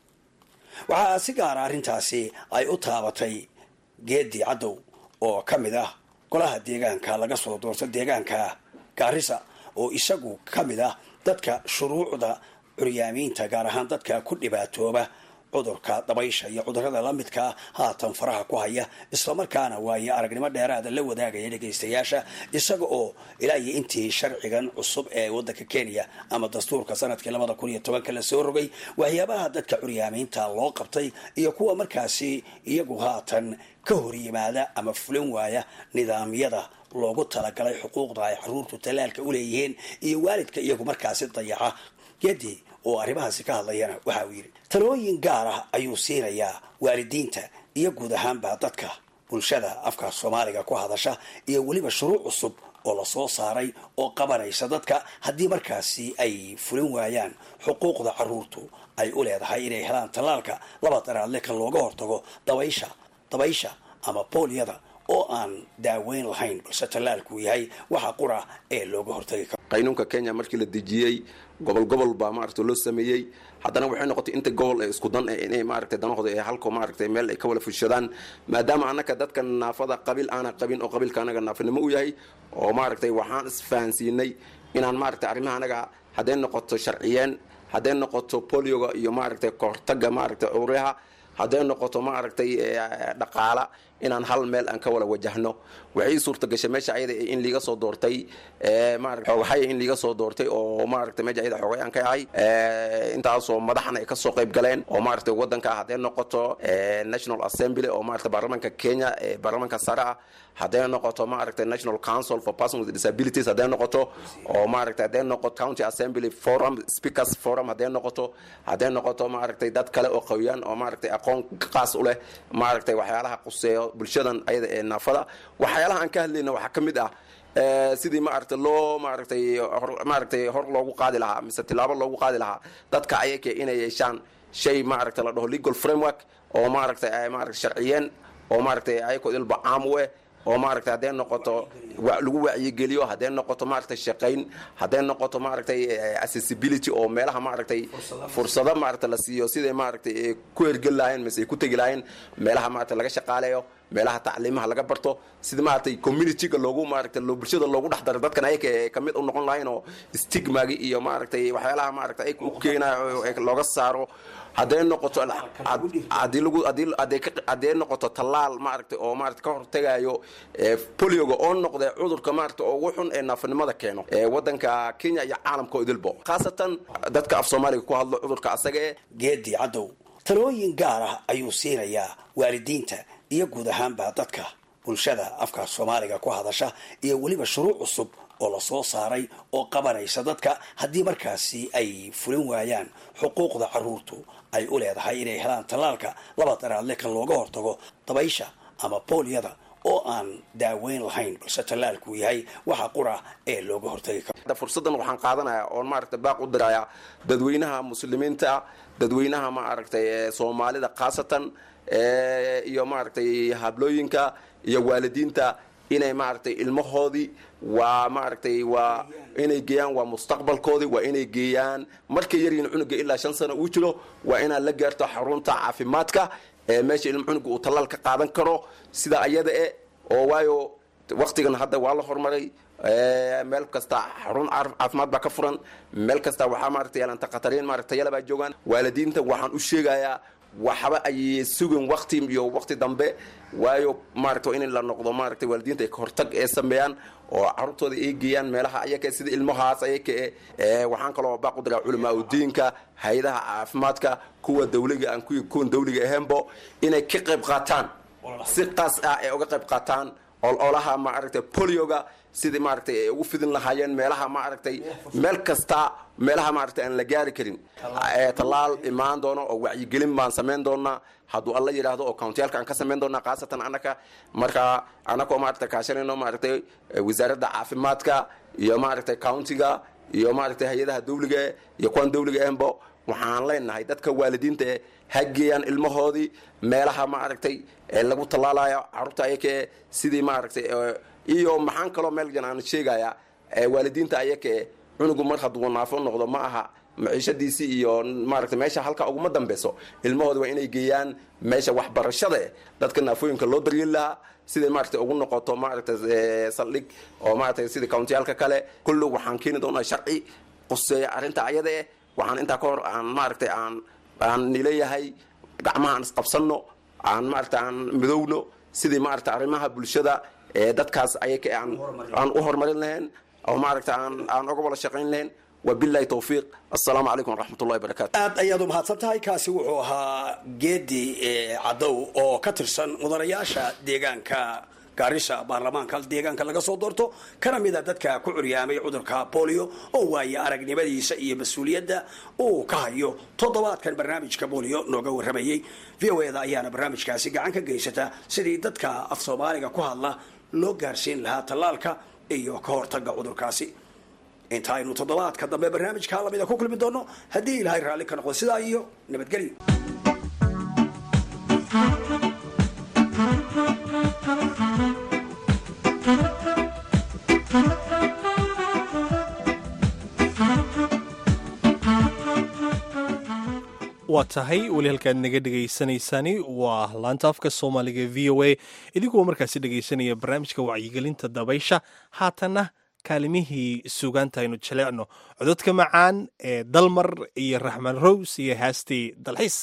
waxaa si gaara arrintaasi ay u taabatay geedi caddow oo ka mid ah golaha deegaanka laga soo doorto deegaanka gaarisa oo isagu ka mid ah dadka shuruucda curyaamiinta gaar ahaan dadka ku dhibaatooba cudurka dabaysha iyo cudurada la midkaa haatan faraha ku haya islamarkaana waayo aragnimo dheeraada la wadaagaya dhegaystayaasha isaga oo ilaa iyo intii sharcigan cusub ee wadanka kenya ama dastuurka sanadkii labada kun iyo tobanka lasoo rogay waxyaabaha dadka curyaamiinta loo qabtay iyo kuwa markaasi iyagu haatan ka hor yimaada ama fulin waaya nidaamyada loogu talagalay xuquuqda ay caruurtu tallaalka u leeyihiin iyo waalidka iyagu markaasi dayaca gedi oo arrimahaasi ka hadlayana waxa uu yidhi talooyin gaar ah ayuu siinayaa waalidiinta iyo guud ahaanba dadka bulshada afka soomaaliga ku hadasha iyo weliba shuruuc cusub oo lasoo saaray oo qabanaysa dadka haddii markaasi ay fulin waayaan xuquuqda caruurtu ay u leedahay inay helaan tallaalka laba daraadle kan looga hortago dabaysha dabaysha ama booliyada oo aan daaweyn lahayn balse tallaalkuu yahay waxa qura ee looga hortagi karo qaynuunka kenya markii la dejiyey gobol gobol baa maaragta loo sameeyey haddana waxay noqotay inta gobol ee isku dan inay maaragtay danahooda ee halko maaragtay meel ay ka wada fushadaan maadaama annaka dadka naafada qabiil aana qabin oo qabiilka anaga naafanimo u yahay oo maaragtay waxaan isfahansiinay inaan maaragtay arrimaha anaga hadday noqoto sharciyeen hadday noqoto polioga iyo maaragtay kahortaga maaragtay cuduryaha hadday noqoto maaragtay dhaqaala inaan hal meel aan ka wada wajahno waxay suurta gashay meesha ayada in liiga soo doortay waxay in liiga soo doortay oo maaragtay meesha ayada xoogay aan ka ahay intaasoo madaxna ay kasoo qayb galeen oo maaragtay wadanka hadday noqoto national assembly oo maaragtay baarlamaanka kenya ee baarlamaanka sare ah hadday noqoto maaragtay national council for persons with disabilities hadday noqoto oo maaragtay hadday noqoto county assembly forum speakers forum hadday noqoto hadday noqoto maaragtay dad kale oo qawiyaan oo maaragtay aqoon qaas u leh maaragtay waxyaalaha quseeyo bulshadan ayada ee naafada waxyaalaha aan ka hadlayna waxaa ka mid ah sidii maaragtay loo maaragtay maaragtay hor loogu qaadi lahaa mise tilaabo loogu qaadi lahaa dadka ayaka inay yeeshaan shay maaragtay la dhaho legal framework oo maaragtay ay maaragtay sharciyeen oo maaragtay ayakoo ilba caam u eh oo maaragtay hadday noqoto lagu wacyigeliyo hadday noqoto maaragtay shaqayn hadday noqoto maaragtay accessibility oo meelaha maaragtay fursado maaragtay la siiyo siday maaragtay ku hergeli lahayn mise ay ku tegi lahayn meelaha maaragtay laga shaqaaleeyo meelaha tacliimaha laga barto sida maaragtay communityga loogu maaragtay loo bulshada loogu dhex daro dadkan ayaga ee kamid u noqon lahayn oo stigmagi iyo maaragtay waxyaalaha maaragtay ay u keenayo ee looga saaro hadday noqoto haddii lagu haddii hadday ka hadday noqoto tallaal maaragtay oo maaragtay ka hortegayo ee polioga oo noqda cudurka maaragtay oo ugu xun ee naafanimada keeno ee waddanka kenya iyo caalamka oo idilbo khaasatan dadka af soomaaliga ku hadlo cudurka asaga ee geedi caddow talooyin gaar ah ayuu siinayaa waalidiinta iyo guud ahaanba dadka bulshada afka soomaaliga ku hadasha iyo weliba shuruuc cusub oo la soo saaray oo qabanaysa dadka haddii markaasi ay fulin waayaan xuquuqda caruurtu ay u leedahay inay helaan tallaalka laba daraadle kan looga hortago dabaysha ama booliyada oo aan daaweyn lahayn balse tallaalku yahay waxa qura ee looga hortagi karo fursaddan waxaan qaadanayaa oon maaragtay baaq u dirayaa dadweynaha muslimiinta dadweynaha maaragtay ee soomaalida khaasatan iyo maaragtay hablooyinka iyo waalidiinta inay maaragtay ilmahoodii waa maaragtay waa inay geeyaan waa mustaqbalkoodii waa inay geeyaan markay yaryihin cunuga ilaa shan sano uu jiro waa inaad la gaarto xarunta caafimaadka ee meesha ilma cunuga uu tallaal ka qaadan karo sida ayada e oo waayo waktigan hadda waa la horumaray meel kasta xarun caafimaad baa ka furan meel kasta waxaa maaragtay yaalanta khatariin maaragtay yala baa joogaan waalidiinta waxaan u sheegayaa waxba ay sugin wakti iyo wakti dambe waayo maaragta in la noqdo maaragtay waalidiinta ay kahortag ee sameeyaan oo carruurtooda ay geeyaan meelaha ayaka sida ilmahaas ayaka e waxaan kaloo baaq u diraa culamaa udiinka hay-adaha caafimaadka kuwa dawliga aan kuwan dawliga ahaynbo inay ka qayb qaataan si qaas ah ay uga qayb qaataan ololaha maaragtay polioga sidii maaragtay ay ugu fidin lahaayeen meelaha maaragtay meel kasta meelaha maaragtay aan la gaari karin tallaal imaan doono oo wacyigelin baan samayn doonaa hadduu alla yidhaahdo oo countiyaalka aan ka samayn doonaa khaasatan anaka marka anakoo maaragtay kaashanayno maaragtay wasaaradda caafimaadka iyo maaragtay countiga iyo maaragtay hay-adaha dawliga iyo kuwan dawliga ahanbo waxaan leenahay dadka waalidiinta e ha geeyaan ilmahoodii meelaha maaragtay ee lagu tallaalayo carruurta ayaka e sidii maaragtay iyo maxaan kaloo meel jan aan sheegayaa waalidiinta ayaka e cunugu mar hadduu naafo noqdo ma aha maciishadiisii iyo maaragtay meesha halka uguma dambeyso ilmahooda waa inay geeyaan meesha waxbarashada eh dadka naafooyinka loo daryeeli lahaa siday maaragtay ugu noqoto maaragtay saldhig oo maaragtay sida countiyaalka kale kullu waxaan keeni doonaa sharci quseeya arrinta ayada eh waxaan intaa ka hor aan maaragtay aan aan nileeyahay gacmaha aan isqabsanno aan maaragtay aan midowno sidii maaragtay arrimaha bulshada ee dadkaas ayaka aan aan u horumarin lahayn oo maaragtay aan aan uga wada shaqayn lahayn wabilahi towfiiq assalaamu calaykum waraxmatullahi wabarakatu aad ayaad u mahadsan tahay kaasi wuxuu ahaa geedi cadow oo ka tirsan mudanayaasha deegaanka gaarisa baarlamaanka deegaanka laga soo doorto kana mida dadka ku curyaamay cudurka bolio oo waaye aragnimadiisa iyo mas-uuliyadda uu ka hayo toddobaadkan barnaamijka bolio nooga waramayey v o eda ayaana barnaamijkaasi gacan ka geysata sidii dadka af soomaaliga ku hadla loo gaarsiin lahaa tallaalka iyo ka hortaga cudurkaasi inta aynu toddobaadka dambe barnaamijka lamida ku kulmi doono haddii ilaahay raalli ka noqdo sidaa iyo nabadgelyo waa tahay weli halkaad naga dhegaysanaysaani waa laanta afka soomaaliga v o a idigoo markaasi dhegaysanaya barnaamijka wacyigelinta dabaysha haatanna kaalimihii suugaanta aynu jaleecno cododka macaan ee dalmar iyo raxmaan rows iyo haastii dalxiis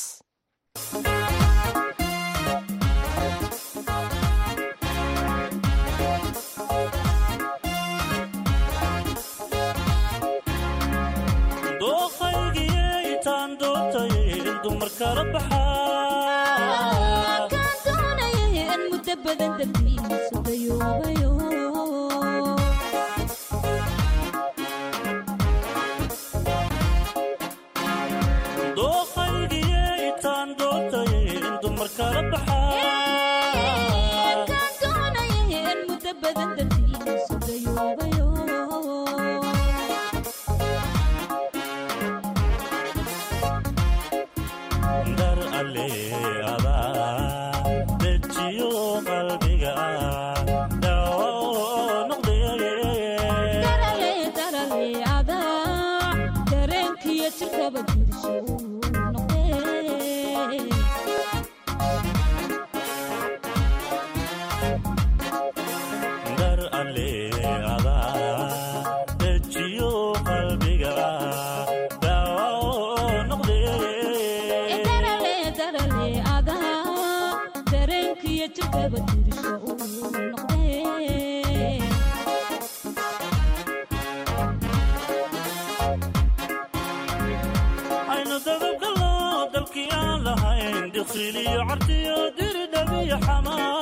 dooqaygiyaytaan doortay dumar kala baxaa muddo badan dartiisu dayoobayo dooqaygiyaytaan doortay dumar kala baxaa muddo badan dartiisu dayoobayo dar alle adaa dejiyo qalbiga dhaawo noqdaye darale darale adaa dareenkiyo jirkaba jirsho noqdee jirkaba dirsho uu noqdee aynu dadabgalno dalkii aan lahayn diqsiliyo cartiyo diridhabiyo xamaa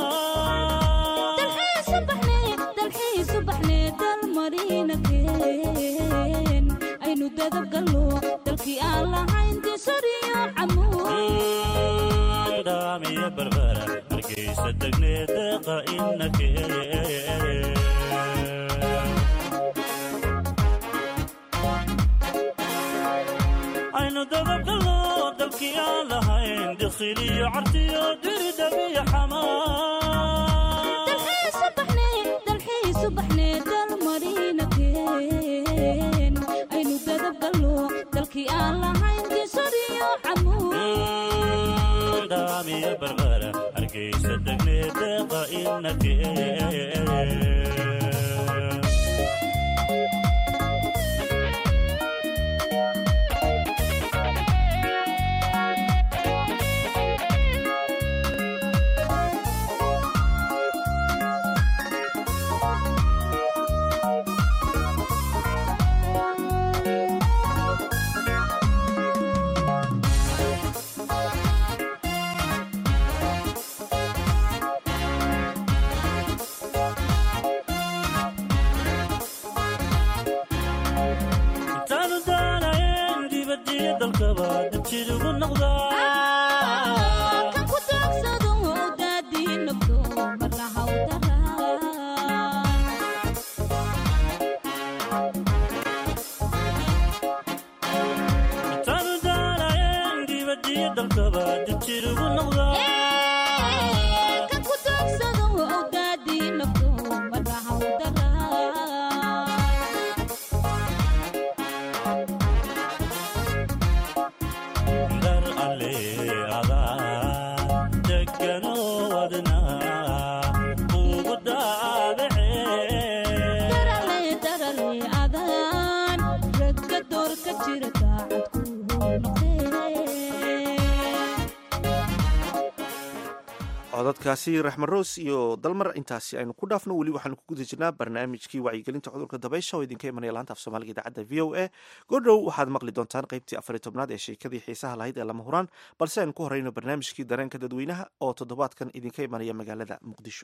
dalxiisu baxnee dalmarinakeen aynu dadabgalno dalkii aan lahayn disariyo camuud daamiyo barbara hargeysa degnee deeqa inakee aynu dadabgalno dalkii aan lahayn diqsiliyo cartiyo diridhabiyo xamaa dalxiisu baxnee dalmarinakeen aynu dadabgalno dalkii aan lahayn disariyo camuud daamiyo barbara hargeysa degnee deeqa inakee intaanu daanayn dibadiyo dalkaba dabjidugu noqdaa kan ku daagsado daadii nabdo marna hawdaran intaanu daanayn dibadiyo dalkaba dabjidugu noqdaa kan ku daagsado daadii nabdo marna hawdaran dar alle adaa degano wadna ugu daabacee darale darale adaan ragga door ka jira daacad ku noqdee codadkaasi raxmaroos iyo dalmar intaasi aynu ku dhaafno weli waxaanu ku guda jirnaa barnaamijkii wacyigelinta cudurka dabaysha oo idinka imanaya laanta af soomaaliga idaacadda v o a goordhow waxaad maqli doontaan qaybtii afariy tobnaad ee sheekadii xiisaha lahayd ee lama huraan balse aynu ku horeyno barnaamijkii dareenka dadweynaha oo toddobaadkan idinka imanaya magaalada muqdisho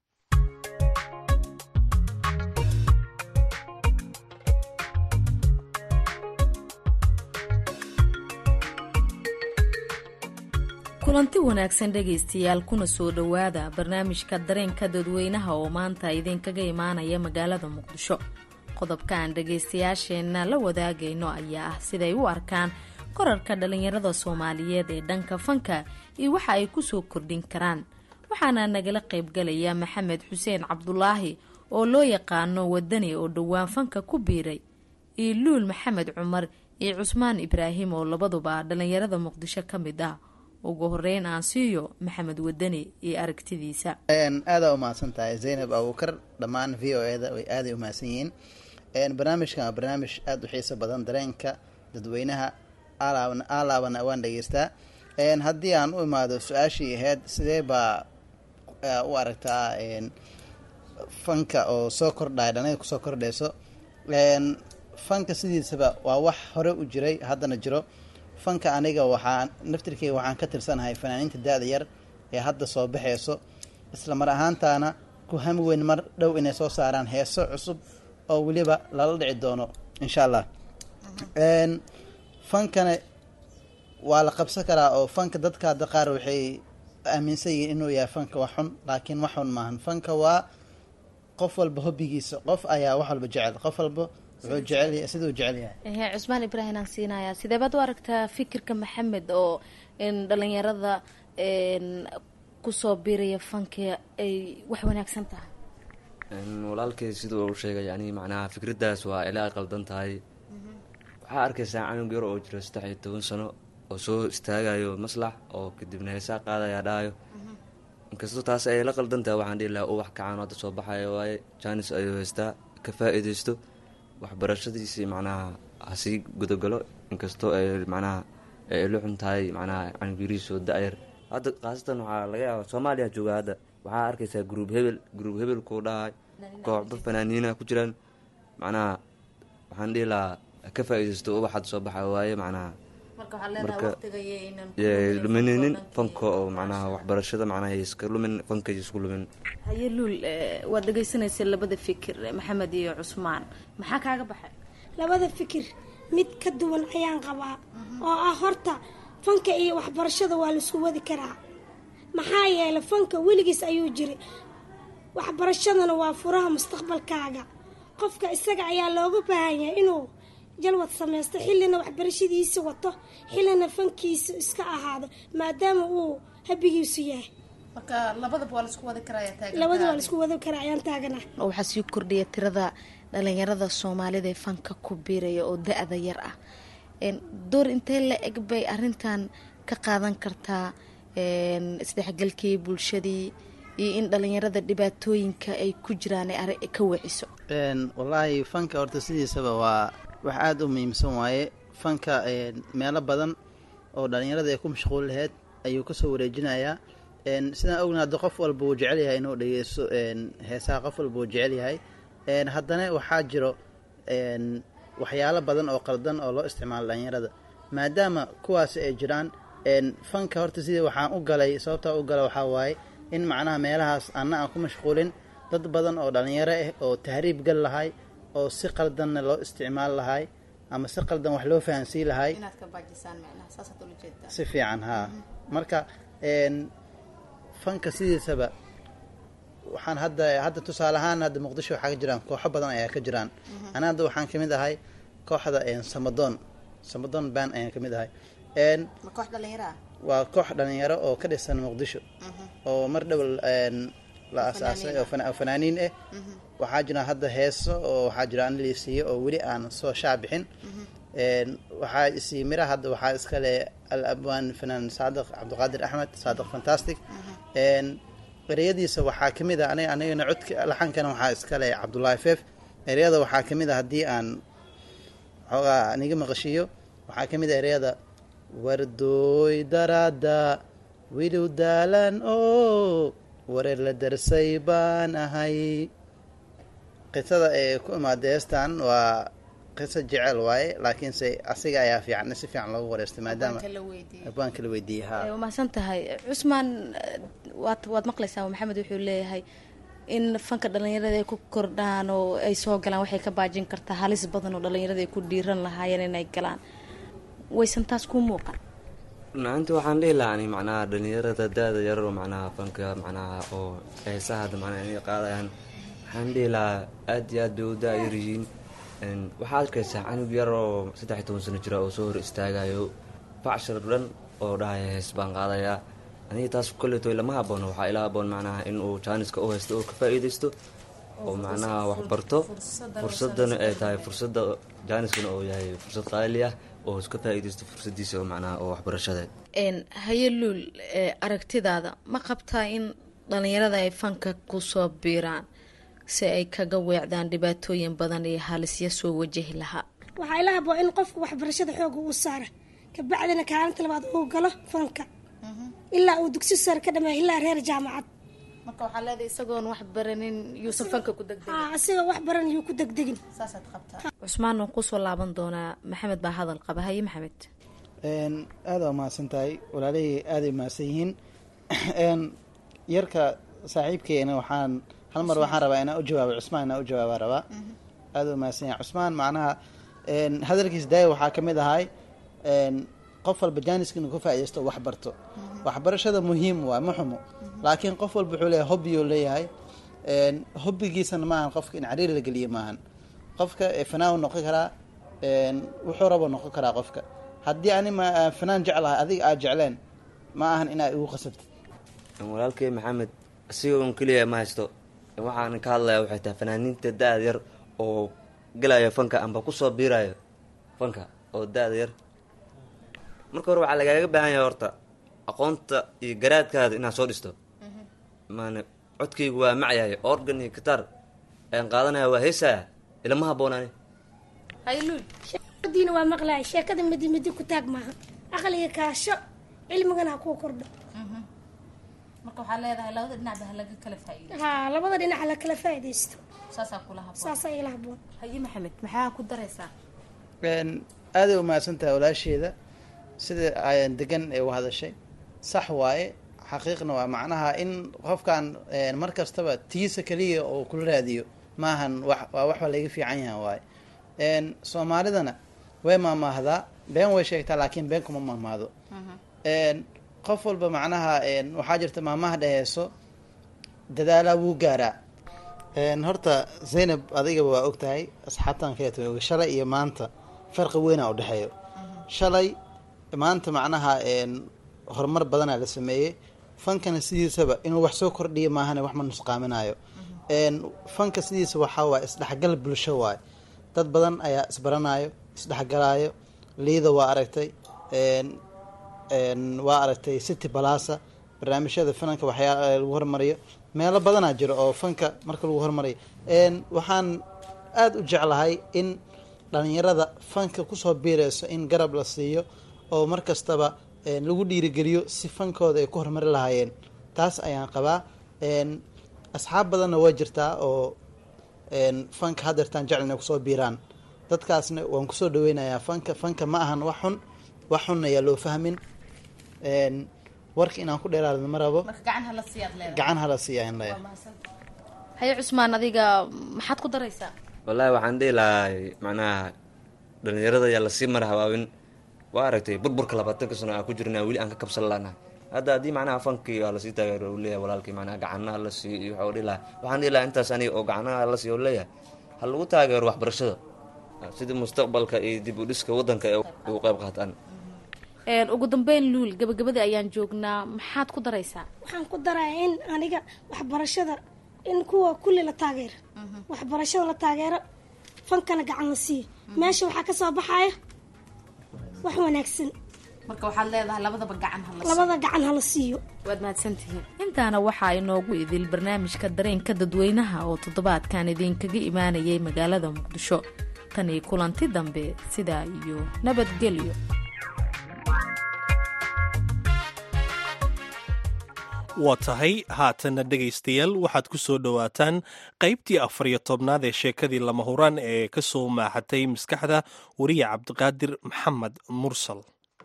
kulanti wanaagsan dhegaystayaal kuna soo dhowaada barnaamijka dareenka dadweynaha oo maanta idinkaga imaanaya magaalada muqdisho qodobka aan dhagaystayaasheenna la wadaagayno ayaa ah siday u arkaan korarka dhallinyarada soomaaliyeed ee dhanka fanka iyo waxa ay kusoo kordhin karaan waxaana nagala qaybgalaya maxamed xuseen cabdulaahi oo loo yaqaano wadani oo dhowaan fanka ku biiray iyo luul maxamed cumar iyo cusmaan ibraahim oo labaduba dhallinyarada muqdisho ka mid ah ugu horeyn aan siiyo maxamed wadani iyo aragtidiisa aadaa umahadsan tahay zaynab abuukar dhammaan v o eda way aaday umahadsan yihiin barnaamijkan waa barnaamij aada u xiiso badan dareenka dadweynaha alaabana waan dhegeystaa haddii aan u imaado su-aashii ahayd sidee baa u aragtaa fanka oo soo kordhaya dhallinyada kusoo kordhayso fanka sidiisaba waa wax hore u jiray haddana jiro fanka aniga waxaa naftirkeyga waxaan ka tirsanahay fanaaniinta da-da yar ee hadda soo baxayso isla mar ahaantaana ku hami weyn mar dhow inay soo saaraan heeso cusub oo weliba lala dhici doono insha allah fankana waa la qabsan karaa oo fanka dadka hadda qaar waxay aaminsan yihiin inuu yahay fanka wax xun laakiin wax xun maahan fanka waa qof walba hobbigiisa qof ayaa wax walba jecel qof walba wuxuu jecel siduu jecel yahay cusmaan ibraahim aan siinayaa sidee baad u aragtaa fikirka maxamed oo dhalinyarada kusoo biiraya fanka ay wax wanaagsan tahay walaalkay siduu u sheegay yani macnaha fikraddaas waa ilaa ay qaldan tahay waxaa arkaysaa canug yar oo jiro saddex iyo toban sano oo soo istaagayo maslax oo kadibna heesaa qaadaya dhahayo inkastoo taas ay la qaldan tahay waxaan dhihi lahaa ubax kacaano hadda soo baxayo waaye jaanis ayuu haystaa ka faa-iideysto waxbarashadiisii macnaha hasii gudagalo inkastoo ay macnaha ay la xun tahay macnaha canug yarihiisoo da-yar hadda khaasatan waxaa laga yaaba soomaaliya jooga hadda waxaa arkaysaa gruub hebel gruub hebel kuu dhahay kooxba fanaaniina ku jiraan macnaha waxaan dhihi lahaa ha ka faa-iidaysto ubaxad soo baxa waaye macnaha marka lumininin fanka oo macnaha waxbarashada macnaha iska lumin fanka isku lumin haye luul waad dhegaysanaysa labada fikir maxamed iyo cusmaan maxaa kaaga baxay labada fikir mid ka duwan ayaan qabaa oo ah horta fanka iyo waxbarashada waa laisku wadi karaa maxaa yeelay fanka weligiis ayuu jiray waxbarashadana waa furaha mustaqbalkaaga qofka isaga ayaa looga baahan yahay inuu jalwad samaysto xillina waxbarashadiisa wato xillina fankiisa iska ahaado maadaama uu habigiisu yahay marka labadaba waa laisku wadi labada waa laisku wadi karaa ayaan taagana waxaa sii kordhiya tirada dhalinyarada soomaalida ee fanka ku biiraya oo da-da yar ah door intee la eg bay arintan ka qaadan kartaa isdhexgalkii bulshadii iyo in dhalinyarada dhibaatooyinka ay ku jiraan ay ka wiciso wallaahi fanka horta sidiisaba waa wax aada u muhiimsan waaye fanka meelo badan oo dhalinyarada ay ku mashquul laheyd ayuu kasoo wareejinayaa sidaan ogna hadda qof walba uu jecel yahay inuu dhegeysto heesaha qof walba uu jecel yahay haddana waxaa jiro waxyaalo badan oo qaldan oo loo isticmaalo dhalinyarada maadaama kuwaasi ay jiraan fanka horta sidii waxaan u galay sababtaa u gala waxaa waaye in macnaha meelahaas anna aan ku mashquulin dad badan oo dhalinyaro ah oo tahriib gal lahay oo si qaldanna loo isticmaal lahay ama si qaldan wax loo fahansiin lahay si fiican haa marka fanka sidiisaba waxaan hadda hadda tusaale ahaan hadda muqdisho waxaa ka jiraan kooxo badan ayaa ka jiraan ana hadda waxaan kamid ahay kooxda samadoon samadoon ban ayaan kamid ahay waa koox dhalinyaro oo ka dhisan muqdisho oo mar dhow la asaasay oo fanaaniin ah waxaa jira hadda heeso oo waxaa jira anlisiiyo oo weli aan soo shaabixin waxaa isii mira hadda waxaa iskale al abwaan fanaan saadiq cabdiqaadir axmed saadiq fantastic ereyadiisa waxaa kamid a aniga anigana codka laxankana waxaa iskale cabdullaahi feef ereyada waxaa kamid a haddii aan xoogaa aniga maqashiiyo waxaa kamid a ereyada wardooy daraada widow daalan oo wareer la darsay baan ahay qisada ee ku imaada heestan waa qiso jecel waaye laakiinse asiga ayaa fiican si fiican loogu wareystay maadaama abwaanka la weydiiyey ha waa mahadsan tahay cusmaan waad waad maqlaysaa maxamed wuxuu leeyahay in fanka dhalinyarada ay ku kordhaan oo ay soo galaan waxay ka baajin kartaa halis badan oo dhalinyarada ay ku dhiiran lahaayeen inay galaan waysan taas ku muuqan maanta waxaan dhihi lahaa ani macnaha dhalinyarada da-da yar oo macnaha fanka macnaha oo heesaha hadda macnaha inay qaadayaan waxaan dhihi lahaa aad iyo aad bay u da-yar yihiin waxaad arkaysaa canug yar oo saddex iyo toban sano jira oo soo hor istaagayo facshar dhan oo dhahaya hees baan qaadayaa aniga taas kolleeto lama haboono waxaa ila haboon macnaha in uu jaaniska u haysto oo ka faa-iidaysto oo macnaha wax barto fursadana ay tahay fursadda jaaniskana oo yahay fursad qaali ah oo iska faa-iidaysto fursadiisa oo macnaha oo waxbarashadeed haye luul aragtidaada ma qabtaa in dhalinyarada ay fanka kusoo biiraan si ay kaga weecdaan dhibaatooyin badan iyo halisya soo wajahi lahaa waxaa ila haboo in qofku waxbarashada xooga uu saara kabacdina kaalinta labaad uu galo fanka ilaa uu dugsi sare ka dhameeyo ilaa reer jaamacad marka waxaa leedahay isagoon wax baranin yuusan fanka ku degdegin asiga wax baran yuu ku degdegin saasaad qabtaa cusmaan waan kusoo laaban doonaa maxamed baa hadal qaba haye maxamed aada waa mahadsan tahay walaalihii aaday mahadsan yihiin yarka saaxiibkeena waxaan hal mar waxaan rabaa inaan u jawaabo cusmaan inaan u jawaabaa rabaa aada waa mahadsan yahay cusmaan macnaha hadalkiis daaya waxaa kamid ahay qof walba jaaniska inuu ka faa-idaysto wax barto waxbarashada muhiim waa ma xumo laakiin qof walba wuxuu leeyahay hobbiyuu leeyahay hobbigiisana maahan qofka in cariir la geliyo maahan qofka fanaan noqon karaa wuxuu rabo noqon karaa qofka haddii ani ma fanaan jeclahay adiga aad jecleen ma ahan inaa igu qasabtid walaalkey maxamed asiga un keliya ma haysto waxaan ka hadlaya waxay tahay fanaaniinta da-da yar oo gelayo fanka amba kusoo biirayo fanka oo da-da yar marka hore waxaa lagaaga baahan yahay horta aqoonta iyo garaadkaada inaad soo dhisto maana codkaygu waa macyahay organ iyo gitaar ayaan qaadanaya waa heesaya ilama haboonaani diina waa maqlaya sheekada midi midi ku taag maaha aqliga kaasho cilmigana ha kuu kordho marka waxaa leedahay labada dhinacba ha laga kala faa'iido haa labada dhinac la kala faa'iidaysto saasaa kula habboon saasaa ila habboon haye maxamed maxaa ku daraysaa Een, aaday u mahadsan tahay walaasheeda sida ayaan degan ee u hadashay sax waaye xaqiiqna waa macnaha in qofkan een, mar kastaba tiisa keliya oo kula raadiyo maahan wax waa wax laga fiican yahan waaye Een, soomaalidana way maamaahdaa been way sheegtaa laakiin been kuma maamaado Een, qof walba macnaha een, waxaa jirta maamaha dhaheeso dadaalaa wuu gaaraa Een, horta zaynab adigaba waa ogtahay asxaabtan kaleeto way og shalay iyo maanta farqi weynaa u dhexeeyo shalay maanta macnaha een, horumar badanaa la sameeyey fankana sidiisaba inuu wax soo kordhiyo maahane wax ma nusqaaminayo Een, fanka sidiisa waxaa waaye isdhexgal bulsho waaye dad badan ayaa isbaranayo isdhexgalaayo liida waa aragtay Een, een, waa aragtay city balasa barnaamijyada finanka waxyaala lagu hormariyo meelo badanaa jiro oo fanka marka lagu hormariyo Een, waxaan aada u jeclahay in dhalinyarada fanka kusoo biireyso in garab la siiyo oo mar kastaba een, lagu dhiirigeliyo si fankooda ay ku horumari lahaayeen taas ayaan qabaa Een, asxaab badanna waa jirtaa oo een, fanka hadeertaan jecel inay kusoo biiraan dadkaasna waan kusoo dhaweynayaa fanka fanka ma ahan wax xun wax xun ayaa loo fahmin Een, warka inaan ku dheeraadno ma rabo marka gacan hala siiyaad leedahay gacan hala siiya in leeyahay haye cusmaan adiga maxaad ku daraysaa wallaahi waxaan dhihi lahay macnaha dhalinyarada ayaa lasii mara habaabin waa aragtay burburka labaatanka sano aan ku jirna weli aan ka kabsan lanahay hadda haddii macnaha fankii waa lasii taageero uu leeyahay walaalkii macnaha gacanaha la siiyo iyo waxaa dhihi lahaa waxaan dhihi lahaa intaas aniga oo gacanaha la siiyo leeyahay ha lagu taageero waxbarashada sidii mustaqbalka iyo dib u dhiska waddanka ay ugu qayb qaataan Een, ugu dambeyn luul gabagabadii ayaan joognaa maxaad ku daraysaa waxaan ku darayaa in aniga waxbarashada in kuwa kulli la taageero waxbarashada la taageero fankana gacan la siiyo meesha waxaa ka soo baxaya wax wanaagsan marka waxaad leedahay labadaba gacan hala labada gacan hala siiyo waad mahadsantihiin intaana waxaa inoogu idil barnaamijka dareenka dadweynaha oo toddobaadkan idinkaga imaanayay magaalada muqdisho tan iyo kulanti dambe sidaa iyo nabadgelyo waa tahay haatanna dhegaystayaal waxaad ku soo dhowaataan qaybtii afar iyo tobnaad ee sheekadii lama huraan ee ka soo maaxatay maskaxda wariye cabdiqaadir maxamed mursal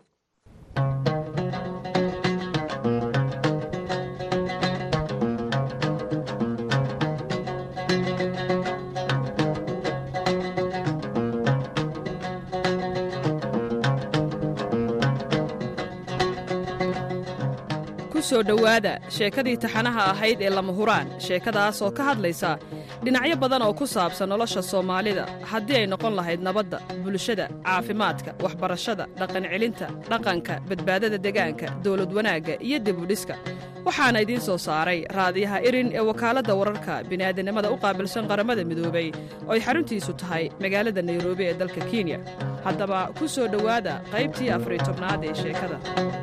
ku soo dhowaada sheekadii taxanaha ahayd ee lama huraan sheekadaas oo ka hadlaysa dhinacyo badan oo ku saabsan nolosha soomaalida haddii ay noqon lahayd nabadda bulshada caafimaadka waxbarashada dhaqancelinta dhaqanka badbaadada degaanka dawlad wanaagga iyo dibudhiska waxaana idiin soo saaray raadiyaha irin ee wakaaladda wararka bini'aadanimada u qaabilsan qaramada midoobay oo ay xaruntiisu tahay magaalada nairobi ee dalka kenya haddaba ku soo dhowaada qaybtii afariy tobnaad ee sheekada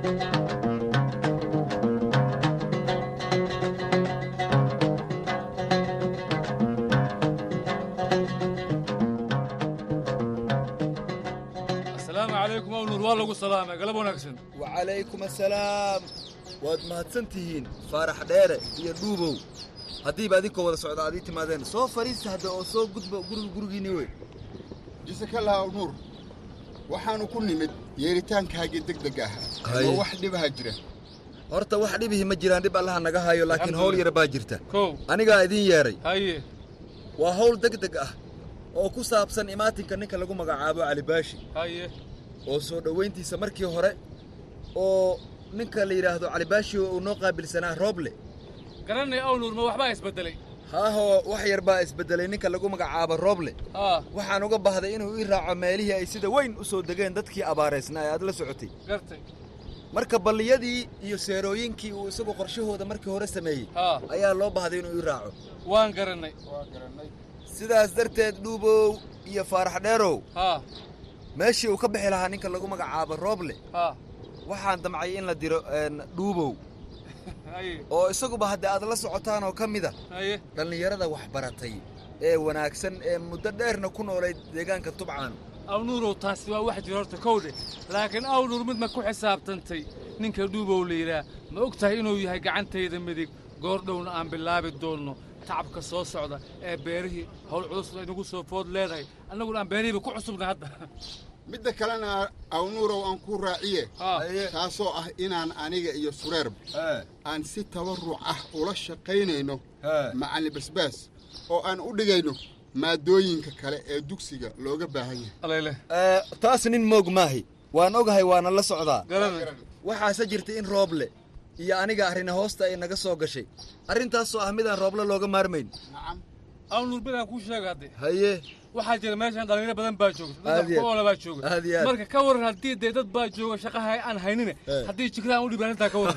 asalaamu calaykum awnuur waa lagu salaamay galab wanaagsan wacalaykum assalaam waad mahadsan tihiin faarax dheere iyo dhuubow haddiiba adinkoo wada socda aad ii timaadeen soo fadhiista hadda oo soo gudba guriga gurigiinni wey jisakallah nuur waxaanu ku nimid yeeritaankaagii degdeg ah Haye. oo wax dhibaha jira horta wax dhibihi ma jiraan dhib allaha naga hayo laakiin hawl yar baa jirta kow anigaa idiin yeedhay haye waa hawl degdeg ah oo ku saabsan imaatinka ninka lagu magacaabo cali baashi haye oo soo dhowayntiisa markii hore oo ninka la yidhaahdo cali baashi uu noo qaabilsanaa rooble garanay awnuur ma waxbaa isbedelay haahoo wax yar baa isbedelay ninka lagu magacaabo rooble haa waxaan uga baahday inuu ii raaco meelihii ay sida weyn u soo degeen dadkii abaaraysnaa ee aad la socotay gartay marka balliyadii iyo seerooyinkii uu isagu qorshahooda markii hore sameeyey haa ayaa loo baahday inuu ii raaco waan garannay sidaas darteed dhuubow iyo faarax dheerow haa meeshii uu ka bixi lahaa ninka lagu magacaabo rooble haa waxaan damcay in la diro een, dhuubow haye oo isaguba hadda aad la socotaan oo ka mid a haye dhallinyarada waxbaratay ee wanaagsan ee muddo dheerna ku noolayd deegaanka tubcaan awnuurow taasi waa wax jira horta kowdhe laakiin awnuur mid ma ku xisaabtantay ninka dhuubow la yidhaah ma og tahay inuu yahay gacantayda midig goordhowna aan bilaabi doonno tacabka soo socda ee beerihii howl culus ay nagu soo food leedahay annaguna aan beerihiiba ku cusubna hadda midda kalena awnuurow aan ku raaciye taasoo ah inaan aniga iyo sureerba aan si tabarruc ah ula shaqaynayno macallin basbaas oo aan u dhigayno maadooyinka kale ee dugsiga looga baahan yahay taas nin moog maahi waan ogahay waana la socdaa waxaase jirta in rooble iyo aniga arrina hoosta ay naga soo gashay arrintaasoo ah midaan rooble looga maarmayn awnuur bidaan kuu sheega hadde haye waxaa jira meeshan dhalinyaro badan baa joogta Aad iyo aad. dadoola baa jooga Aad iyo aad. marka ka waran haddii dee dad baa jooga shaqaha aan haynine haddii jigraan u dhibaan intaa ka waran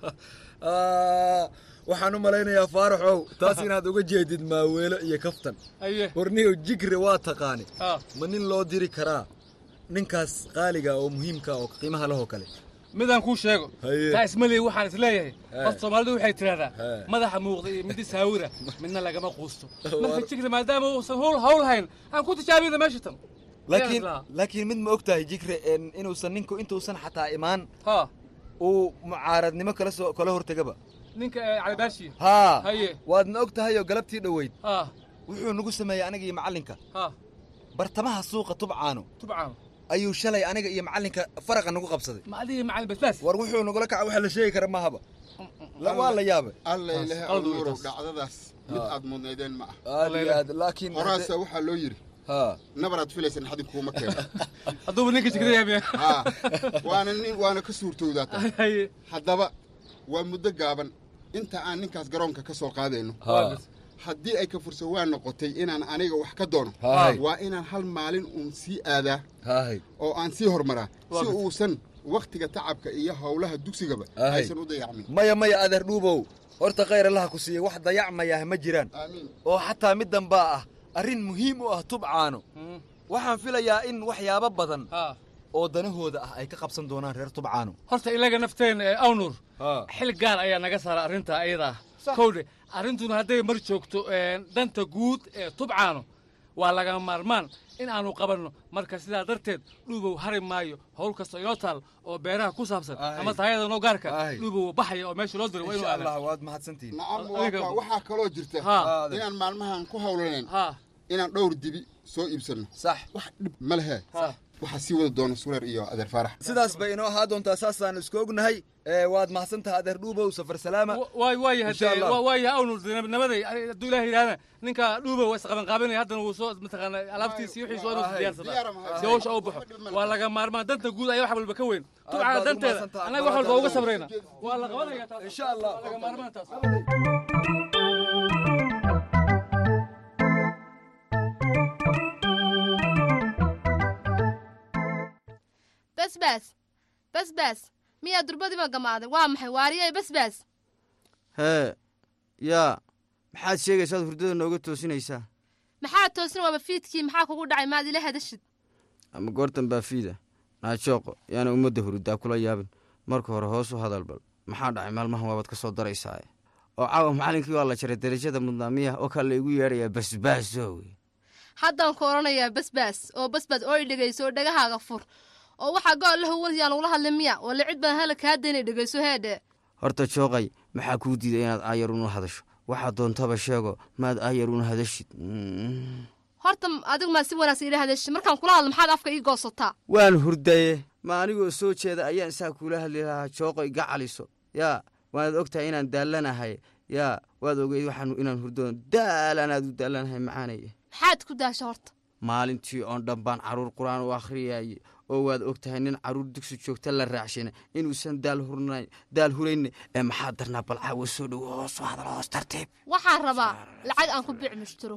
Ah, waxaan u malaynayaa faaraxow taas inaad uga jeedid maaweelo iyo kaftan aye warniyow jigre waa taqaani Ah. ma nin loo diri karaa ninkaas qaaliga oo muhiimka oo qiimaha lahoo kale midaan kuu sheego Haye. taa ismaleey waxaan isleeyahay He. horta soomaalidu waxay tidhahdaa He. madaxa muuqda iyo midi saawira midna lagama quusto marka jigre maadaama uusan hawl hawl hayn aan ku tijaabina meesha tan laakiin laakiin mid ma og tahay jigre en inuusan ninku intuusan xataa imaan ha uu mucaaradnimo kala soo kala hortegaba ninka ee calibaashi haa haye waadna og tahay oo galabtii dhoweyd ha wuxuu nagu sameeyey aniga iyo macallinka ha bartamaha suuqa tubcaano tubcaan ayuu shalay aniga iyo macallinka faraqa nagu qabsaday ma adiga macallin basbaas war wuxuu nagula kaca waxa la sheegi kara mahaba La- waa la yaabay alla ilahe qalad wey awnuurow taas. dhacdadaas mid aad mudnaydeen ma ah aad iyo aad laakiin horaasa waxaa loo yidhi haa nabaraad filaysan xadin kuuma keeno hadduuba ninka jigre yahay haa waana nin waana ka suurtowdaa tahay haddaba waa muddo gaaban inta aan ninkaas garoonka ka soo qaadayno Haa. haddii ay ka fursa waa noqotay inaan aniga wax ka doono Haay. waa inaan hal maalin uun sii aadaa hahay oo aan sii hormaraa Waa si gas- uusan wakhtiga tacabka iyo howlaha dugsigaba Haay. aysan u dayacmin maya maya adeer dhuubow horta khayr allaha ku siiya wax dayacmayah ma jiraan aamiin oo xataa mid dambaa ah arrin muhiim u ah tubcaano waxaan filayaa in waxyaabo badan oo danahooda ah ay ka qabsan doonaan reer tubcaano horta ilaga nafteena ee awnuur haa xil gaar ayaa naga saara arrinta ayada ah kowdhe arrintuna hadday mar joogto een, danta guud ee tubcaano waa lagama maarmaan in aanu qabanno marka sidaa darteed dhuubow hari maayo howl kasta inoo taal oo beeraha ku saabsan ama taayada noo gaarka dhuubow baxaya oo meesha loo diro waa inuu insha aadaa allah waad mahadsantihiin nacam waa adiga- ka- waxaa kaloo jirta Haa. inaan maalmahan ku howlanayn haa inaan dhowr dibi soo iibsanno sax wax dhib ma lehe waxaa sii wada doona sureer iyo adeer faarax sidaas bay inoo ahaa doontaa saasaan isku ognahay ee waad mahadsan tahay adeer dhuubow safar salaama waay waayahay Insha Allah. waa waayahay awnuur nabaday hadduu ilaah yidhahdana ninka dhuubow waa isqabanqaabinaya haddana wuu soo mataqaana alaabtiisi iyo wixiisa waa inuu diyaarsadaa si hawsha u baxo waa laga maarmaan danta guud ayaa wax walba ka weyn tubcana baad u danteeda mahadsantahay. annaga wax walba uga sabrayna waa la qabanaya taas insha allah waa laga maarmaan taas basbaas basbaas miyaa durbadiiba gamaaday waa maxay waariyay basbaas hee yaa maxaad sheegaysaad hurdada nooga toosinaysaa maxaa toosin waaba fiidkii maxaa kugu dhacay maad ila hadashid ama goortan baa fiida naajooqo yaana ummadda hurdaa kula yaabin marka hore hoos u hadal bal maxaa dhacay maalmahan waabaad ka soo daraysaaye oo caawa macallinkii waa la jaray derajada mudnaamiyaha oo kaa la igu yeedhayaa basbaaso haddaan ku odhanayaa basbaas oo basbaas oo i dhegayso oo dhegahaaga fur oo waxaa gool lahu waryaan ugula hadlay miya walla cid badan hala kaa daynay dhegayso heedhe horta jooqay maxaa kuu diiday inaad aayar una hadasho waxaad doontaba sheego maad aayar una hadashid Mm. horta adigu maa si wanaagsan ila hadashid markaan kula hadlo maxaad afka ii goosataa waan hurdaye ma anigoo soo jeeda ayaan saa kuula hadli lahaa jooqo iga caliso yaa waanaad og tahay inaan daallanahay yaa waad ogeyd waxaan inaan hurdoon daalanaad u daallanahay macaanaya maxaad ku daasha horta maalintii oon dhan baan carruur qur-aan u akhriyaye oo waad og tahay nin carruur dugsi joogta la raacshina inuusan daal hurnayn daal hurayne ee maxaa darnaa bal caawa soo dhowo hoos u hadal hoos tartiib waxaan rabaa lacag aan ku biic mushtiro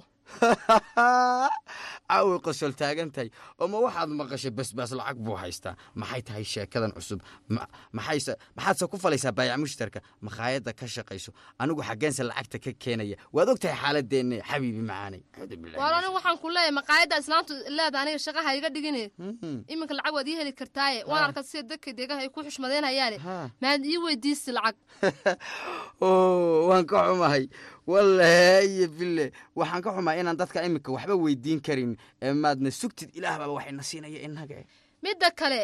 caaway qosol taagan tahay oo ma waxaad maqashay basbaas lacag buu haystaa maxay tahay sheekadan cusub Ma- maxayse maxaadse ku falaysaa baayac mushtarka makhaayadda ka shaqayso anigu xaggeense lacagta ka keenaya waad og tahay xaaladeenna xabiibi macaanay Acuudu billahi waar anigu waxaan ku leeyahay maqaayadda islaamtu leeda aniga shaqaha iga dhigine Mhm. iminka lacag waad ii heli kartaaye waan arkaa sida dadka deegaha ay ku xushmadeynayaane maad ii weydiisi lacag oo waan ka xumahay wallahi iyo bille waxaan ka xumahay inaan dadka iminka waxba weydiin karin ee maadna sugtid ilaah baaba waxayna siinaya innaga midda kale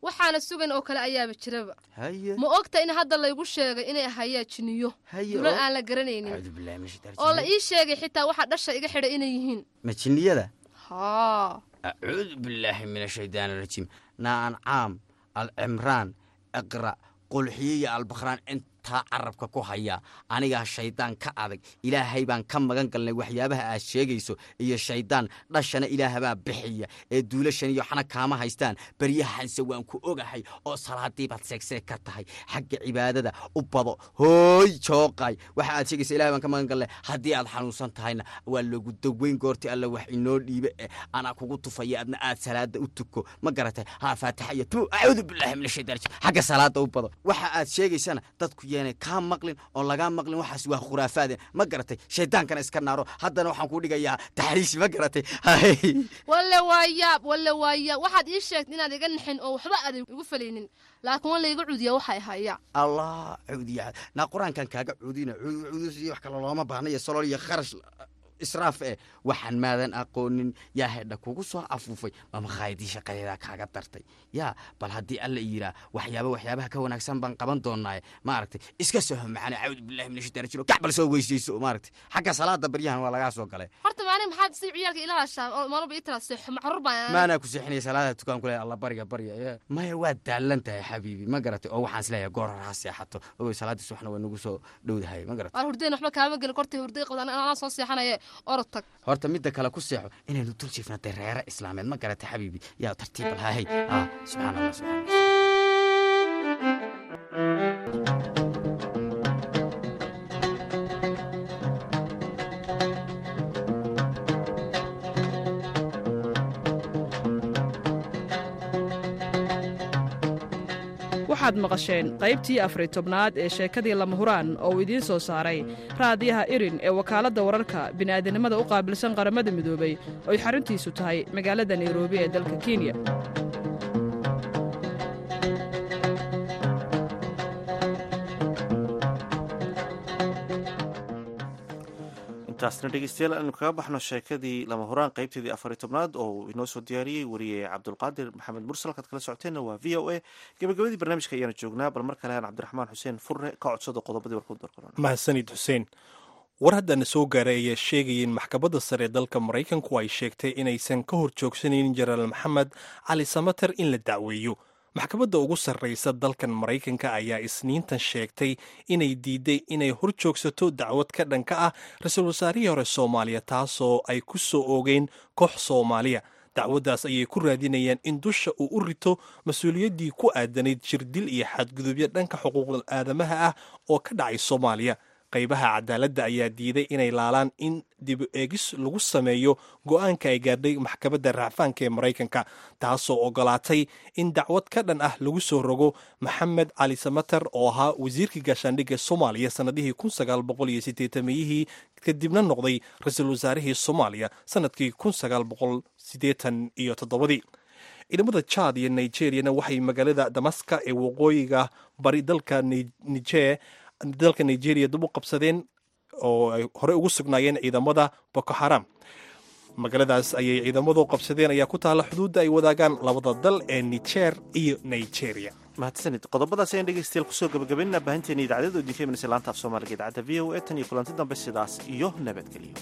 waxaana sugan oo kale ayaaba jiraba haye ma ogta in hadda laygu sheegay inay ahayaa jiniyo Haye, dulan oo- aan la garanaynin acuudu billahi min shaytaani oo la rajiim. ii sheegay xitaa waxa dhasha iga xidha inay yihiin ma jinniyada haa acuudu billaahi min ashaydaani arajiim naancaam alcimraan iqra qulxiye iyo albakhraan intaa carabka ku haya anigaa shaydaan ka adag ilaahay baan ka magan galnay waxyaabaha aad sheegayso iyo shaydaan dhashana ilaahabaa bixiya ee duulashan iyo xana kaama haystaan baryahanse waan ku ogahay oo salaadii baad seegseeg ka tahay xagga cibaadada u bado hooy jooqay waxa aad sheegaysa ilahay baan ka magan galnay haddii aad xanuunsan tahayna waa lagu daweyn goorti alle wax inoo dhiibe eh anaa kugu tufaya adna aad salaada u tuko ma garatay haa faatixa iyo tu acuudu billahi min ashaytaan rajiim xagga salaada u bado waxa aad sheegaysana dadku yeenay kaa maqlin oon lagaa maqlin waxaas waa khuraafaade ma garatay shaydaankana iska naaro haddana waxaan kuu dhigayaa taxriishi ma garatay walle waa yaab walle waa yaab waxaad ii sheegtay inaad iga naxin oo waxba aadan igu falaynin laakiin waa layga cudiya waxay hayaa allah cuudiya naa qur-aankan kaaga cuudina cuudus iyo wax kale looma baahna iyo salool iyo kharash israaf eh waxaan maadan aqoonin yaa hedha kugu soo afuufay ma makhaayadii shaqadeedaa kaaga dartay yaa bal haddii alla yiraa waxyaaba waxyaabaha ka wanaagsan baan qaban doonaaye maaragtay iska soho macana cawdu billahi min ashaytaan rajiim kacbal soo weysayso maaragtay xagga salaada baryahan waa lagaa soo galay horta maani maxaad si ciyaalka ila hashaa oo maalba ii tala seexo macruur baan maanaa ku seexinaya salaada tukaan kule alla bariga barya ee. maya waa daalan tahay xabiibi ma garatay oo waxaan isleeyahay goor hore ha seexato ogoy salaadii subaxna waa nagu soo dhowdahay ma garatay waan hurdeen waxba kaama gelin kortay hurday qabdaan anaa soo seexanaye orod tag horta midda kale ku seexo inaynu dul jiifnatay reere islaameed ma garatay xabiibi yaa tartiib alhahay ah subxaan allah subxaan allah waxaad maqasheen qaybtii afari tobnaad ee sheekadii lama huraan oo uu idiin soo saaray raadiyaha irin ee wakaaladda wararka bini'aadanimada u qaabilsan qaramada midoobay oy xaruntiisu tahay magaalada nairobi ee dalka kenya intaasna dhegeystayaal aynu kaga baxno sheekadii lama horaan qaybteedii afari tobnaad oo uu inoo soo diyaariyey wariye cabdulqaadir maxamed mursal halkaad kala socoteenna waa v o a gabagabadii barnaamijka ayaanu joognaa bal mar kale aan cabdiraxmaan xuseen furre ka codsado qodobadii warku dorqoran mahadsanid xuseen war haddana soo gaaray ayaa sheegaya in maxkamadda sare ee dalka maraykanku ay sheegtay inaysan ka hor joogsanaynin jenaraal maxamed cali samater in la dacweeyo maxkamadda ugu sarraysa dalkan maraykanka ayaa isniintan sheegtay inay diiday inay hor joogsato dacwad ka dhanka ah ra-iisul wasaarihii hore soomaaliya taasoo ay ku soo oogeen koox soomaaliya dacwaddaas ayay ku raadinayaan in dusha uu u rito mas-uuliyaddii ku aadanayd jirdil iyo xadgudubyo dhanka xuquuqda aadamaha ah oo ka dhacay soomaaliya qaybaha cadaaladda ayaa diiday inay laalaan in dib eegis lagu sameeyo go'aanka ay gaadhay maxkamadda racfaanka ee maraykanka taasoo ogolaatay in dacwad ka dhan ah lagu soo rogo maxamed cali samater oo ahaa wasiirkii gaashaandhigga soomaaliya sannadihii meyihii kadibna noqday ra-iisul wasaarihii soomaaliya sannadkii iyo toddobadii ciidamada jaad iyo nigeriyana waxay magaalada damaska ee waqooyiga bari dalka niger dalka nigeria dib u qabsadeen oo ay horey ugu sugnaayeen ciidamada boko haram magaaladaas ayay ciidamadu qabsadeen ayaa ku taalla xuduudda ay wadaagaan labada dal ee niger iyo nigeria mahadsanid qodobadaas ayaan dhegeystayaal kusoo gabagabaynaa baahinteena idaacadada oo idinka imanaysa laanta af soomaaliga idaacadda v o a tan iyo kulanti dambe sidaas iyo nabadgelyo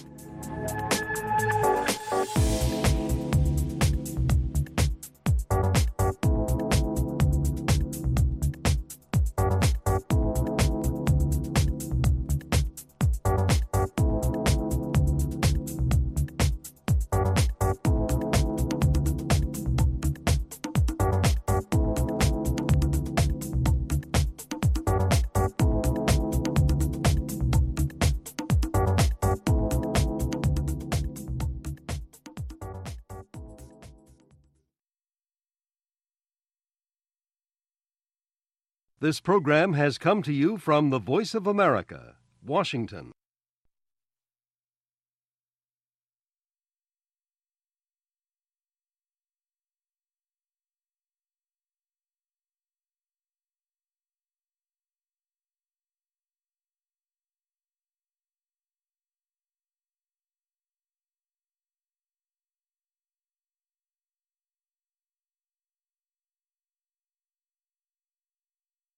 This program has come to you from the Voice of America, Washington.